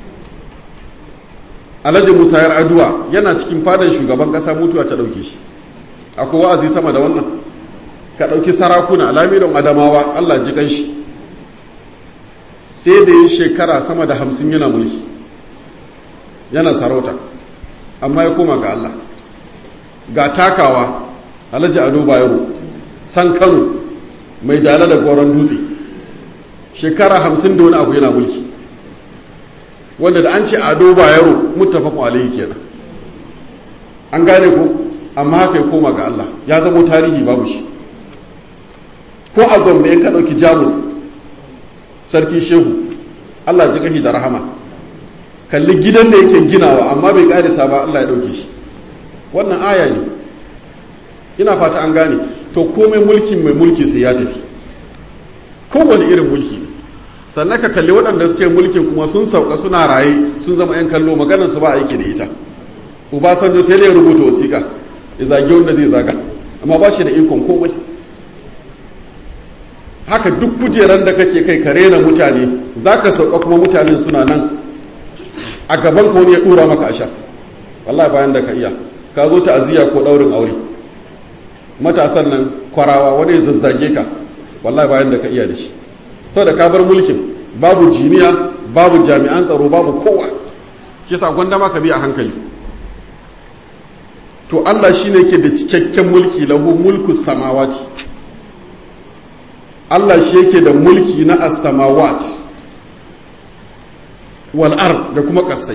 Speaker 1: alhaji musa yar aduwa yana cikin fadan shugaban kasa mutuwa ta ɗauke shi akwai wa'azi sama da wannan ka ɗauki sarakuna lamirin adamawa allah ji shi sai da yin shekara sama da hamsin yana mulki yana sarauta amma ya koma ga allah ga takawa alhaji ado bayero san kano mai dala da goron dutse shekara hamsin da wani abu yana mulki wanda da an ce ado bayero muttafaqun alayhi kenan an gane ko amma haka ya koma ga Allah ya zama tarihi babu shi ko a gombe in ka dauki jamus sarki shehu Allah ji gahi da rahama kalli gidan da yake ginawa amma bai karisa ba Allah ya dauke shi wannan aya ne ina fata an gane to komai mulkin mai mulki sai ya tafi kowane irin mulki ne sannan ka kalli waɗanda suke mulkin kuma sun sauka suna raye sun zama 'yan kallo maganar su ba aiki da ita ubasanjo sai da ya rubuta wasiƙa ya zagi wanda zai zaga amma ba shi da ikon komai haka duk kujeran da kake kai ka rena mutane za ka sauka kuma mutanen suna nan a gaban ka wani ya ɗura maka a sha wallahi bayan da ka iya ka zo ta'aziyya ko ɗaurin aure matasan nan kwarawa wani ya zazzage ka wallahi bayan da ka iya da shi saboda ka bar mulkin babu jiniya babu jami'an tsaro babu kowa shi sa gwanda ma ka bi a hankali to Allah shine ke da cikakken mulki lahu mulku samawati Allah shi yake da mulki na as-samawat wal ard da kuma kasai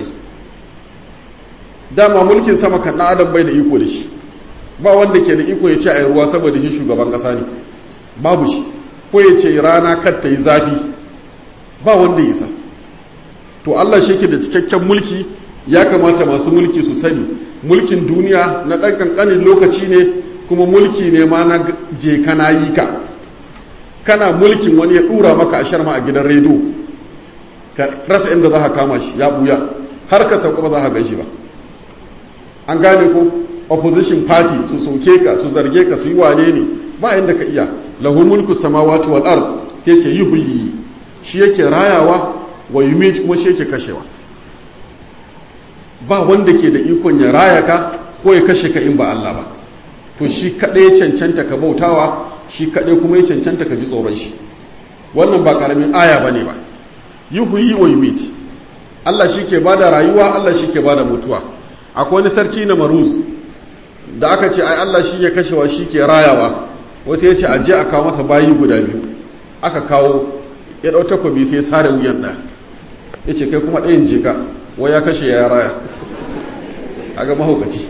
Speaker 1: dama mulkin sama kan ɗan adam bai da iko da shi ba wanda ke da iko ya ce a yi ruwa saboda shi shugaban ƙasa ne babu shi ko ya ce rana kar ta yi zafi ba wanda ya isa to Allah shi ke da cikakken mulki ya kamata masu mulki su sani mulkin duniya na ɗan ƙanƙanin lokaci ne kuma mulki ne ma na je kana yi ka kana mulkin wani ya ɗura maka a sharma a gidan rediyo ka rasa inda za ka kama shi ya ɓuya har ka sauka ba za ka gan shi ba an gane ko opposition party su soke ka su zarge ka su yi wane ne ba inda ka iya lahu mulku samawati wal ard ke ce yuhyi shi yake rayawa wa yumit kuma shi yake kashewa ba wanda ke da ikon ya raya ka ko ya kashe ka in ba Allah ba to shi kaɗai ya cancanta ka bautawa shi kaɗai kuma ya cancanta ka ji tsoron shi wannan ba ƙaramin aya ba ne ba yuhyi wa yumit Allah shi ke bada rayuwa Allah shi ke bada mutuwa akwai wani sarki na maruz da aka ce ai Allah shi ya kashewa shi ke rayawa wasu ya ce aje a kawo masa bayi guda biyu aka kawo ya ɗau takobi sai sare wuyan ɗaya ya ce kai kuma ɗayan jeka wai ya kashe ya raya a ga mahaukaci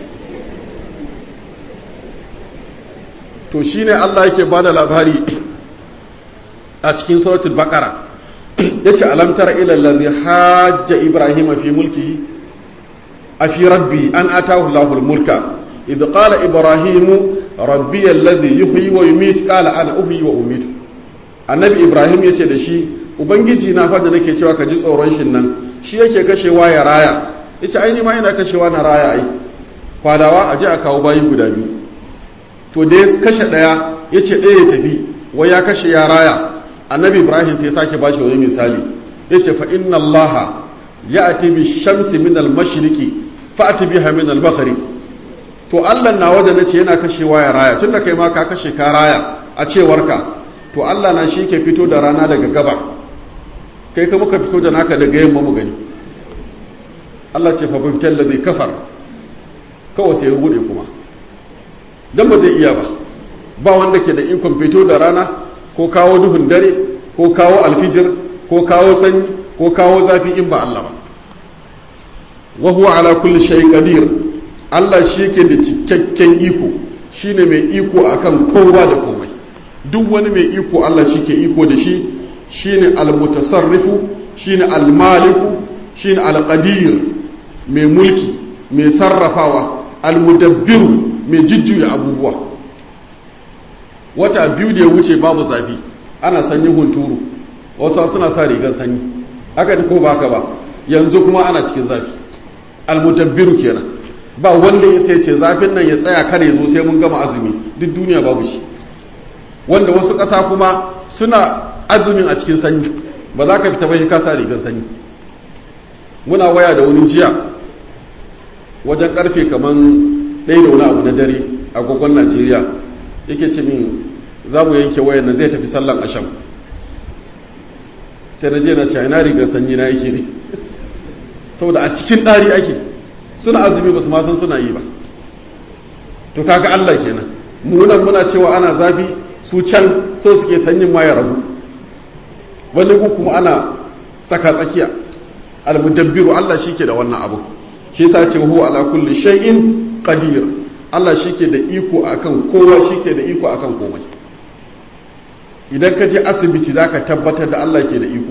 Speaker 1: to shi ne Allah yake ba da labari a cikin suratul baƙara ya ce alamtar ilallazi hajja ibrahim fi mulki a fi rabbi an atahu lahul mulka idh qala ibrahimu rabbi alladhi yuhyi wa yumit qala ana uhyi wa umitu annabi ibrahim yace da shi ubangiji na fa da nake cewa ka ji tsoron shin nan shi yake kashewa ya raya yace ai ni ma ina kashewa na raya ai kwadawa a je a kawo bayi guda biyu to da ya kashe daya yace ɗaya ya tafi wai ya kashe ya raya annabi ibrahim sai ya sake bashi wani misali yace fa inna allaha ya'ti bi shamsi min al-mashriqi fa'ti biha min al-maghrib to Allah nawa da nace yana kashewa ya raya tunda kai ma ka kashe ka raya a cewarka to Allah na shi ke fito da rana daga gabar kai ka muka fito da naka daga yamma mu gani Allah ce fa bital ladhi kafar kawai sai ya rude kuma dan ba zai iya ba ba wanda ke da ikon fito da rana ko kawo duhun dare ko kawo alfijir ko kawo sanyi ko kawo zafi in ba Allah ba wa huwa ala kulli shay'in qadir Allah shi ke da cikakken iko shi ne mai iko akan kowa da komai duk wani mai iko Allah shi ke iko da shi shi ne almutasarrifu shi ne almaliku shi ne alƙadir mai mulki mai sarrafawa almudabbiru mai jujjuya abubuwa wata biyu da ya wuce babu zafi ana sanyin hunturu wasu suna sa rigar sanyi haka ko ba haka ba yanzu kuma ana cikin zafi almudabbiru kenan ba wanda ya sai ce zafin nan ya tsaya kare zo sai mun gama azumi duk duniya babu shi wanda wasu ƙasa kuma suna azumin a cikin sanyi ba za ka fita bai ka sa rigar sanyi muna waya da wani jiya wajen karfe kaman ɗaya da wani abu na dare agogon najeriya yake ce min za mu yanke wayan nan zai tafi sallan asham sai na je na ce ina rigar sanyi na yake ne saboda a cikin ɗari ake suna azumi ba su ma san suna yi ba to kaga Allah kenan mu nan muna cewa ana zafi su can so suke sanyin ma ya ragu wani ku kuma ana saka tsakiya almudabbiru Allah shike da wannan abu shi yasa ce huwa ala kulli shay'in qadir Allah shike da iko akan kowa shike da iko akan komai idan ka je asibiti zaka tabbatar da Allah ke da iko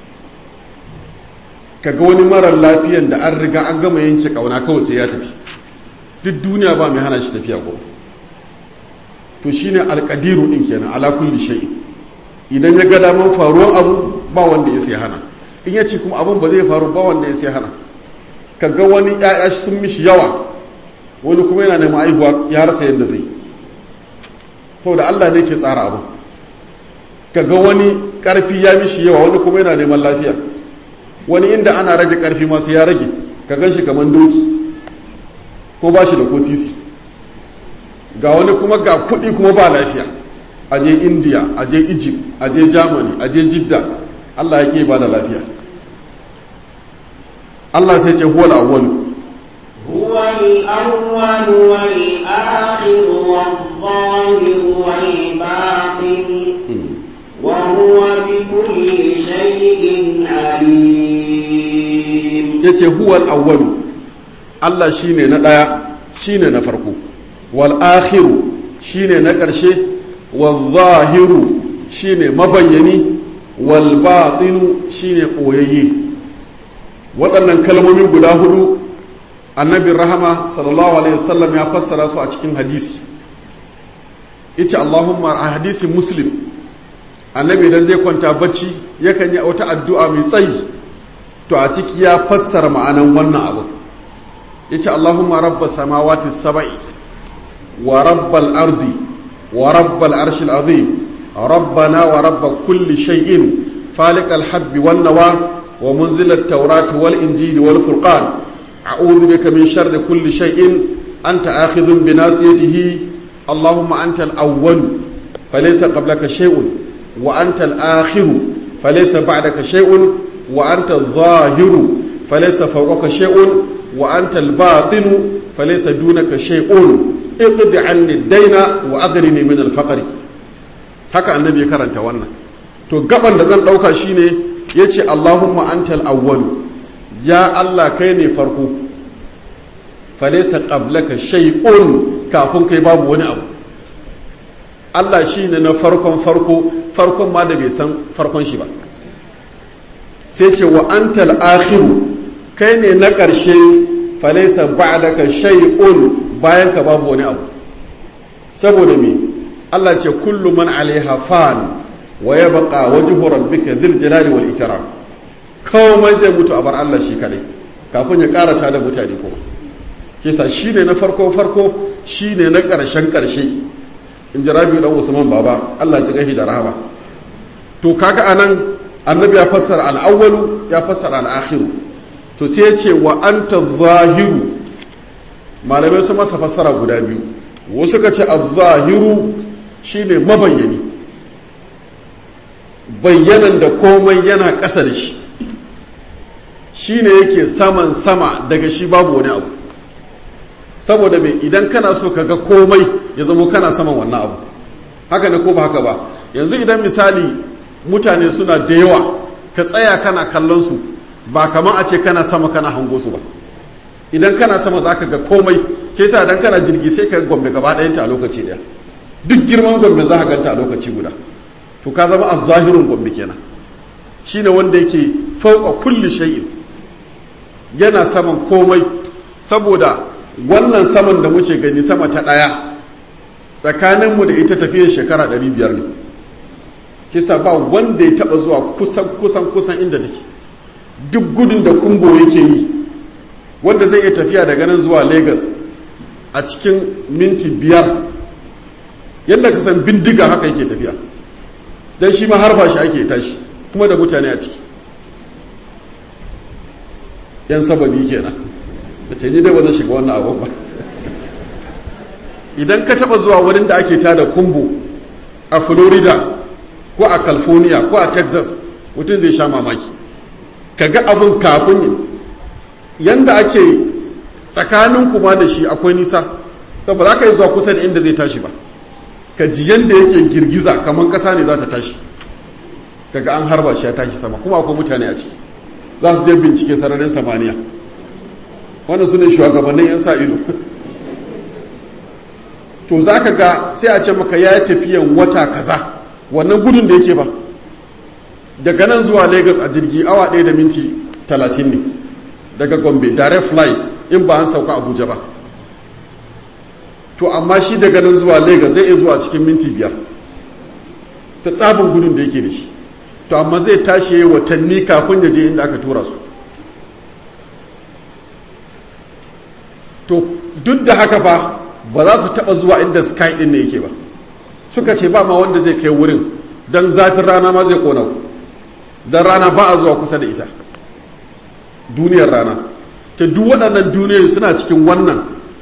Speaker 1: kaga wani marar lafiyan da an riga an gama yanke kauna kawai sai ya tafi duk duniya ba mai hana shi tafiya ko to shine alqadiru din kenan ala kulli shay idan ya ga daman faruwan abu ba wanda ya sai hana in ya ce kuma abun ba zai faru ba wanda ya sai hana kaga wani ƴaƴa sun mishi yawa wani kuma yana neman aihuwa ya rasa yadda zai saboda Allah ne ke tsara abu kaga wani karfi ya mishi yawa wani kuma yana neman lafiya wani inda ana rage karfi masu ya rage ka gan shi kamar doki ko ba shi da ko sisi ga wani kuma ga kuɗi kuma ba lafiya a je india a je egypt a je germany a je jidda allah ya ke ba da lafiya allah sai ce huwal awwalu
Speaker 2: هو الأول والآخر والظاهر والباطن وهو بكل شيء عليم
Speaker 1: yace huwal awwalu Allah shine na daya shine na farko wal akhiru shine na ƙarshe wal zahiru shine mabayyani wal batinu shine koyayye waɗannan kalmomi guda hudu annabin rahama sallallahu alaihi wasallam ya fassara su a cikin hadisi yace Allahumma a hadisin muslim annabi idan zai kwanta bacci yakan yi wata addu'a mai tsayi to a ciki ya fassara ma'anan wannan abu yace Allahumma rabbas samawati sab'i wa rabbal ardi wa rabbal arshil azim rabbana wa rabb kulli shay'in faliqal habbi wan nawa wa munzilat tawrati wal injili wal furqan a'udhu bika min sharri kulli shay'in anta akhidhun bi nasiyatihi Allahumma antal awwal falaysa qablaka shay'un وأنت الآخر فليس بعدك شيء وأنت الظاهر فليس فوقك شيء وأنت الباطن فليس دونك شيء اقض عني الدين وأغنني من الفقر haka annabi ya karanta wannan to gaban da zan ɗauka shine ya ce allahumma antal awwalu ya allah kai ne farko falaisa qablaka shay'un kafin kai babu wani abu Allah shi ne na farkon farko farkon ma da bai san farkon shi ba sai ce wa antal akhiru kai ne na ƙarshe falaisa ba'daka shay'un bayan ka babu wani abu saboda me Allah ce kullu man alaiha fan wa yabqa wajhu rabbika dhil jalali wal ikram komai zai mutu a bar Allah shi kadai kafin ya karata da mutane kuma kisa shine na farko farko shine na ƙarshen ƙarshe in ji rabi dan usman baba Allah ji gashi da rahama to kaga anan annabi ya fassara al-awwalu ya fassara al-akhiru to sai ya ce wa anta zahiru malamai su masa fassara guda biyu wasu ka ce az-zahiru shine mabayyani bayyanan da komai yana ƙasa da shi shine yake saman sama daga shi babu wani abu saboda mai idan kana so ka ga komai ya zama kana saman wannan abu haka ne ko ba haka ba yanzu idan misali mutane suna da yawa ka tsaya kana kallon su ba kamar a ce kana sama kana hango su ba idan kana sama za ka ga komai ke sa idan kana jirgi sai ka gombe gaba ɗayanta a lokaci ɗaya duk girman gombe za ka ganta a lokaci guda to ka zama a zahirin gombe kenan shine wanda yake fauka kulli shay'in yana saman komai saboda wannan saman da muke gani sama ta ɗaya tsakaninmu da ita tafiyar shekara 500 ne kisa ba wanda ya taɓa zuwa kusan kusan kusan inda take duk gudun da kumbo yake yi wanda zai iya tafiya daga nan zuwa lagos a cikin minti biyar yadda ka san bindiga haka yake tafiya don shi ma har ba shi ake tashi kuma da mutane a ciki yan sababi kenan da ce ni dai ba zan shiga wannan abun ba idan ka taba zuwa wurin da ake tada kumbu a florida ko a california ko a texas mutum zai sha mamaki ka ga abin kafin yanda ake tsakanin kuma da shi akwai nisa saboda za ka yi zuwa kusa da inda zai tashi ba ka ji yanda yake girgiza kamar kasa ne za ta tashi kaga an harba shi ya tashi sama kuma akwai mutane a ciki za su je bincike sararin samaniya wannan su ne shugabannin 'yan sa ido to za ka ga sai a ce maka ya yi tafiyan wata kaza wannan gudun da yake ba daga nan zuwa lagos a jirgi awa ɗaya da minti talatin ne daga gombe direct flight in ba an sauka abuja ba to amma shi daga nan zuwa lagos zai iya zuwa cikin minti biyar ta tsabin gudun da yake da shi to amma zai tashi watanni kafin ya je inda aka tura su to duk da haka fa ba za su taba zuwa inda sky din ne yake ba suka ce ba ma wanda zai kai wurin don zafin rana ma zai kona don rana ba a zuwa kusa da ita duniyar rana ta duk waɗannan duniyoyi suna cikin wannan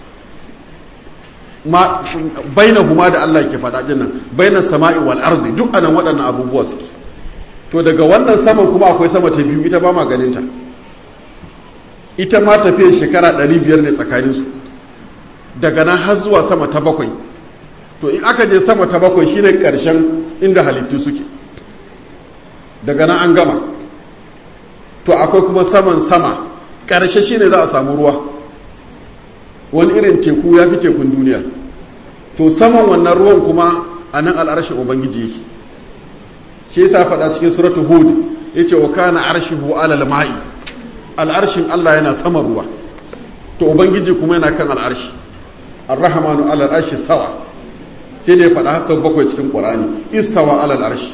Speaker 1: ma baina huma da Allah ke faɗa din nan baina sama'i wal ardi duk anan waɗannan abubuwa suke to daga wannan saman kuma akwai sama ta biyu ita ba ma ganin ta ita ma tafiyar shekara 500 ne tsakaninsu daga nan har zuwa sama ta bakwai to in aka je sama ta bakwai shine karshen inda halittu suke daga nan an gama to akwai kuma saman sama ƙarshe shine za a samu ruwa wani irin teku ya fi tekun duniya to saman wannan ruwan kuma a nan al'arshin ubangiji yake shi yasa faɗa cikin suratu hud yace wa kana arshihu alal ma'i al'arshin Allah yana sama ruwa to ubangiji kuma yana kan al'arshi ar-rahmanu alal arshi stawa ce ne faɗa sau bakwai cikin qur'ani istawa alal arshi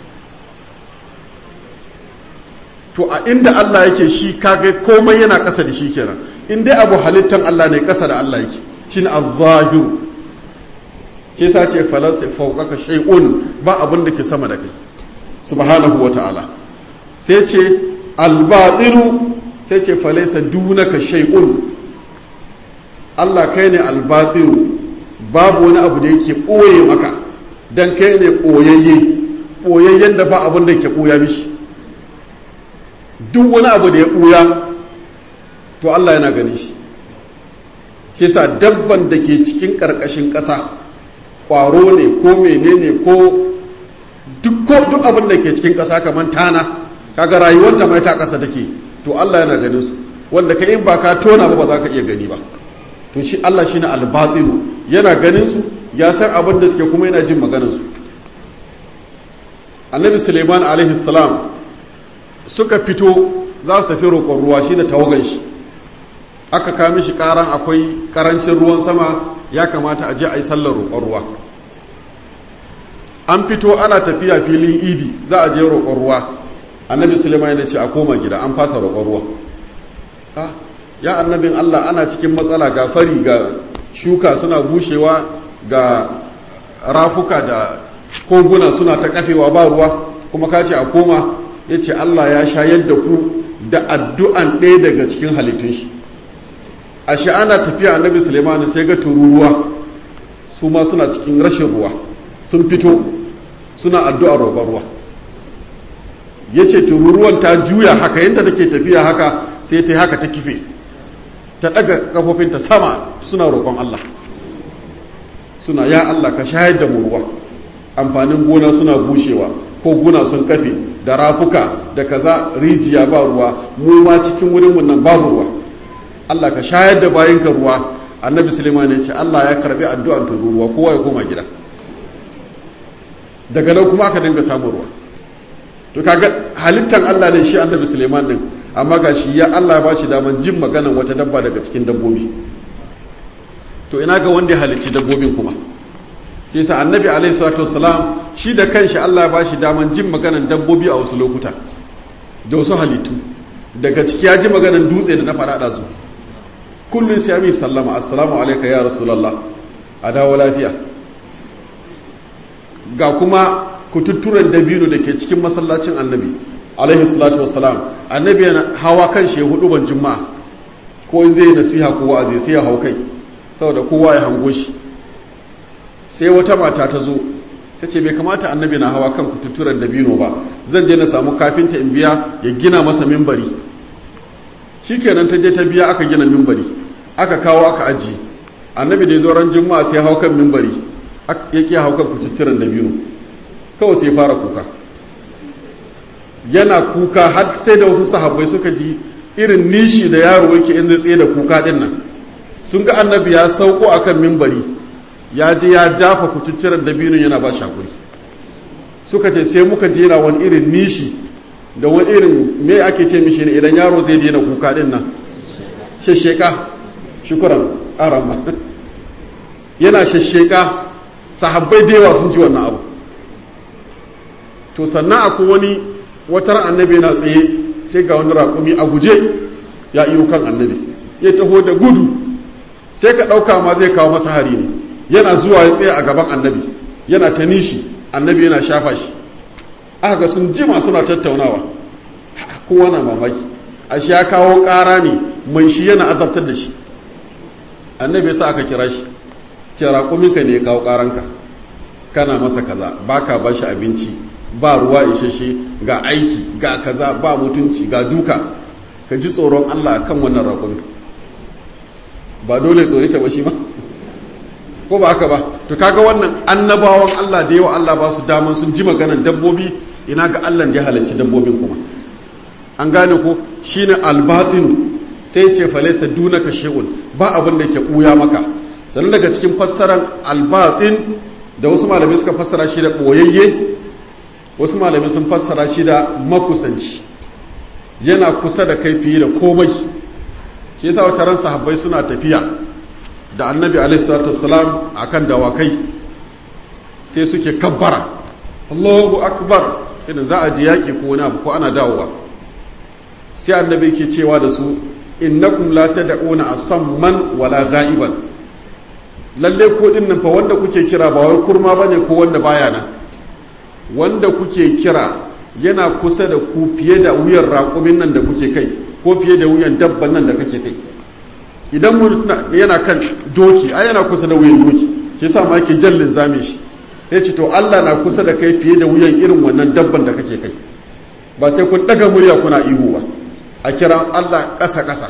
Speaker 1: to a inda Allah yake shi kaga komai yana ƙasa da shi kenan in dai abu halittan Allah ne ƙasa da Allah yake shine az-zahiru ke sa ce falansa fawqaka shay'un ba abin da ke sama da kai subhanahu wata'ala sai ce al-batinu sai ce falaysa dunaka shay'un Allah kai ne al-batinu babu wani abu da yake ɓoye maka dan kai ne ɓoyayye ɓoyayyen da ba abin da ke ɓoya mishi duk wani abu da ya ɓuya to Allah yana gani shi kisa dabban da ke cikin ƙarƙashin ƙasa ƙwaro ne ko menene ko duk duk abin da ke cikin ƙasa kamar tana kaga rayuwarta mai ta ƙasa take to Allah yana ganin su wanda ka in ba ka tona ba ba za ka iya gani ba to shi Allah shine al-batinu yana ganin su ya san abin da suke kuma yana jin maganar su annabi suleiman alaihi salam suka fito za su tafi roƙon ruwa shi da tawagan shi aka kami shi ƙaran akwai ƙarancin ruwan sama ya kamata a je a yi sallar roƙon ruwa an fito ana tafiya filin idi za a je roƙon ruwa annabi suleiman ya ce a koma gida an fasa roƙon ruwa ah ya annabin allah ana cikin matsala ga fari ga shuka suna bushewa ga rafuka da koguna suna ta kafewa ba ruwa kuma ka ce a koma ya ce Allah ya shayar da ku da addu'an ɗaya daga cikin halittun shi a ana tafiya annabi sulemani sai ga tururuwa su ma suna cikin rashin ruwa sun fito suna addu'ar roƙon ruwa ya ce tururuwan ta juya haka yadda take tafiya haka sai ta yi haka ta kife ta ɗaga ƙafofinta sama suna roƙon Allah suna ya Allah ka shayar da mu ruwa amfanin gona suna bushewa ko guna sun kafe da rafuka da kaza rijiya ba ruwa mu ma cikin wurin mun nan babu ruwa Allah ka shayar da bayinka ruwa annabi Sulaiman ya ce Allah ya karbi addu'an ta ruwa kowa ya koma gida daga nan kuma aka dinga samun ruwa to kaga halittan Allah ne shi annabi Sulaiman din amma ga shi ya Allah ya bashi daman jin maganan wata dabba daga cikin dabbobi to ina ga wanda ya halicci dabbobin kuma shi sa annabi alaihi salatu wassalam shi da kanshi Allah ya bashi daman jin maganan dabbobi a wasu lokuta da wasu halittu daga ciki ya ji maganan dutse da na faɗaɗa su kullum sai amin sallama assalamu alaika ya rasulallah a dawo lafiya ga kuma kututturen dabino da ke cikin masallacin annabi alaihi salatu wassalam annabi yana hawa kan shi hudu ban juma'a ko in zai yi nasiha ko wa'azi sai ya hau kai saboda kowa ya hango shi sai wata mata ta zo ta ce bai kamata annabi na hawa kan kututturen dabino ba zan je na samu kafinta in biya ya gina masa mimbari shikenan ta je ta biya aka gina mimbari aka kawo aka aji annabi da ya zo ran juma'a sai hau kan mimbari ya ki hau kan kututturen dabino kawai sai fara kuka yana kuka har sai da wasu sahabbai suka ji irin nishi da yaro yake in zai tsaye da kuka din nan sun ga annabi ya sauko akan mimbari ya je ya dafa kututturen dabinin yana ba shakuri suka ce sai muka jera wani irin nishi da wani irin me ake ce mishi ne idan yaro zai daina kuka din nan shasheka shukuran arama yana shasheka sahabbai da yawa sun ji wannan abu to sannan akwai wani watar annabi yana tsaye sai ga wani raƙumi a guje ya iyo kan annabi ya taho da gudu sai ka ɗauka ma zai kawo masa hari ne yana zuwa ya tsaye a gaban annabi yana ta nishi annabi yana shafa shi aka ga sun jima suna tattaunawa kowa na mamaki a shi ya kawo ƙara ne mai shi yana azabtar da shi annabi ya sa aka kira shi ce raƙuminka ne ya kawo ƙaranka kana masa kaza baka ba shi abinci ba ruwa isheshe ga aiki ga kaza ba mutunci ga duka ka ji tsoron allah kan wannan raƙumi ba dole tsorita ba shi ma ko ba haka ba to kaga wannan annabawan Allah da yawa Allah ba su daman sun ji maganar dabbobi ina ga Allah da ya halarci dabbobin kuma an gane ko shine albatin sai ce falaisa dunaka shay'un ba abin da ke buya maka sannan daga cikin fassaran albatin da wasu malamai suka fassara shi da boyayye wasu malamai sun fassara shi da makusanci yana kusa da kai fiye da komai shi yasa wata ran sahabbai suna tafiya da annabi alaihi salatu wassalam akan dawakai sai suke kabbara Allahu akbar idan za a je yaki ko wani abu ko ana dawowa sai annabi ke cewa da su innakum la tad'una asamman wala ghaiban lalle ko din nan fa wanda kuke kira ba wai kurma bane ko wanda baya nan wanda kuke kira yana kusa da ku fiye da wuyan raƙumin nan da kuke kai ko fiye da wuyan dabban nan da kake kai idan mun yana kan doki ai yana kusa da wuyan doki shi yasa ma yake jallin zame shi yace to Allah na kusa da kai fiye da wuyan irin wannan dabban da kake kai ba sai kun daga murya kuna ihu ba a kira Allah ƙasa ƙasa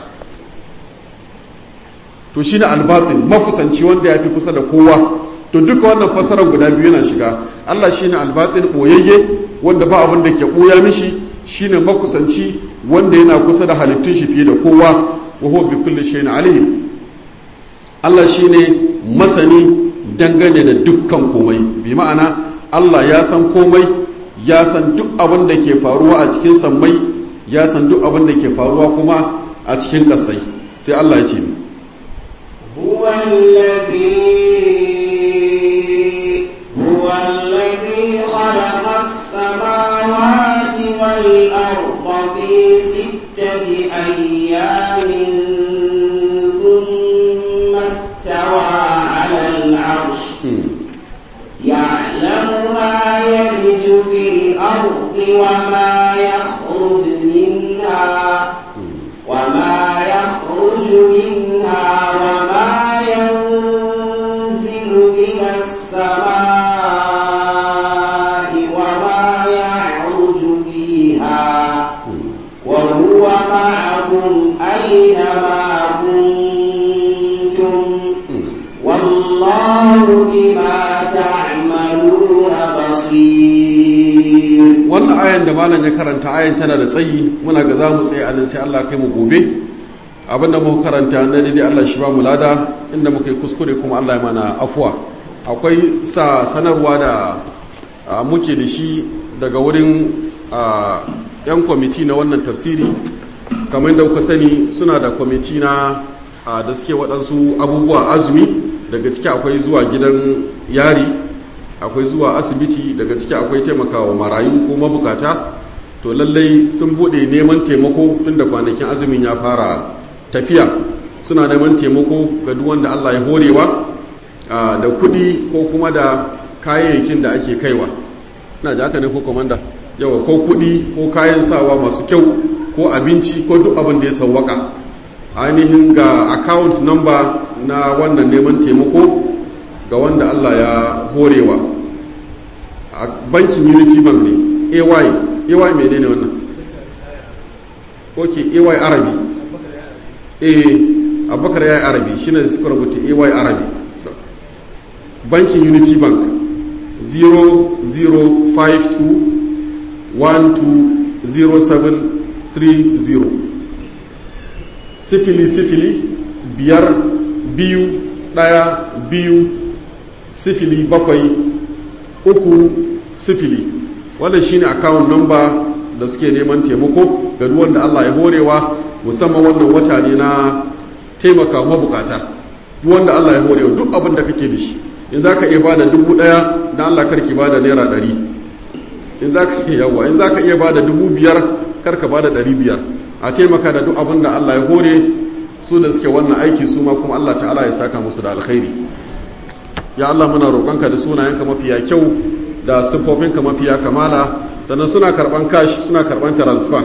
Speaker 1: to shine albatin makusanci wanda ya fi kusa da kowa to duka wannan fasarar guda biyu yana shiga Allah shine albatin boyayye wanda ba abin da ke boya mishi shine makusanci wanda yana kusa da halittun shi fiye da kowa wa huwa bi kulli shay'in alim Allah shine masani dangane da dukkan komai bi ma'ana Allah ya san komai ya san duk abin da ke faruwa a cikin sammai ya san duk abin da ke faruwa kuma a cikin ƙasai sai Allah ya ce
Speaker 2: هو الذي هو الذي خلق السماوات والأرض في ستة أيام ثم استوى على العرش يعلم ما يلج في الأرض وما يخرج منها وما يخرج منها وما ينزل من السماء وما يعرج فيها وهو معكم أينما كنتم والله بما تعملون بصير
Speaker 1: wannan ayan da malam ya karanta ayan tana da tsayi muna ga za mu tsaye a nan sai Allah kai mu gobe abinda muka karanta na daidai Allah shi ba mu lada inda muka yi kuskure kuma Allah ya mana afuwa akwai sa sanarwa da a, muke da shi daga wurin a, yan kwamiti na wannan tafsiri kamar da kuka sani suna da kwamiti na a, da suke waɗansu abubuwa azumi daga ciki akwai zuwa gidan yari akwai zuwa asibiti daga ciki akwai taimakawa marayu ko mabukata to lallai sun bude neman taimako tun da kwanakin azumin ya fara tafiya suna neman taimako ga duk wanda Allah ya horewa da kudi ko kuma da kayayyakin da ake kaiwa na ji haka ne ko komanda yawa ko kudi ko kayan sawa masu kyau ko abinci ko duk abin da ya sauwaka ainihin ga account number na wannan neman taimako ga wanda Allah ya horewa a bankin unity bank ne ay ay mai ne wannan ok ay arabi eh abubakar ya yi arabi shi ne suka rubuta ay arabi bankin unity bank 0052120730 sifili sifili biyar biyu ɗaya biyu sifili bakwai uku sifili wannan shine account number da suke neman taimako ga duk wanda Allah ya horewa musamman wannan wata ne na taimaka mabukata duk wanda Allah ya horewa duk abin da kake da shi in zaka iya bada dubu daya dan Allah karki bada naira ɗari in zaka iya yawa in zaka iya bada dubu biyar karka bada ɗari biyar a taimaka da duk abin da Allah ya hore su da suke wannan aiki su ma kuma Allah ta'ala ya saka musu da alkhairi ya Allah muna roƙonka da sunayenka mafiya kyau da siffofinka mafiya kamala sannan suna karɓan cash suna karɓan transfer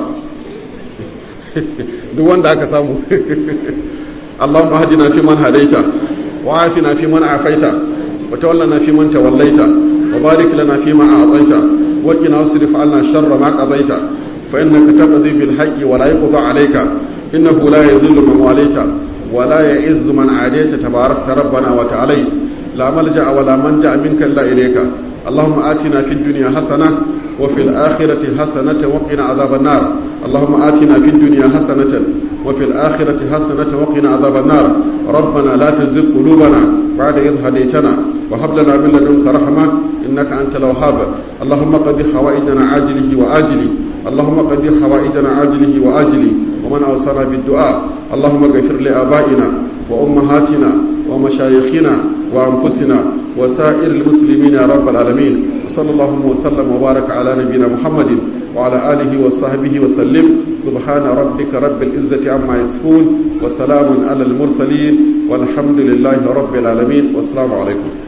Speaker 1: duk wanda aka samu Allahumma hadina fi man hadaita wa afina fi man afaita wa tawallana fi man tawallaita wa barik lana fi ma a'taita wa qina wasrif 'anna sharra ma qadaita fa innaka taqdi bil haqqi wa la yuqda 'alayka innahu la yadhillu man walaita wa la ya'izzu man 'adaita tabarakta rabbana wa ta'alaita لا ملجأ ولا منجأ منك إلا إليك اللهم آتنا في الدنيا حسنة وفي الآخرة حسنة وقنا عذاب النار اللهم آتنا في الدنيا حسنة وفي الآخرة حسنة وقنا عذاب النار ربنا لا تزغ قلوبنا بعد إذ هديتنا وهب لنا من لدنك رحمة إنك أنت الوهاب اللهم قد حوائجنا عاجله وآجله اللهم قد حوائجنا عاجله وآجله ومن أوصانا بالدعاء اللهم اغفر لآبائنا وأمهاتنا ومشايخنا وأنفسنا وسائر المسلمين يا رب العالمين وصلى الله وسلم وبارك على نبينا محمد وعلى آله وصحبه وسلم سبحان ربك رب العزة عما يصفون وسلام على المرسلين والحمد لله رب العالمين والسلام عليكم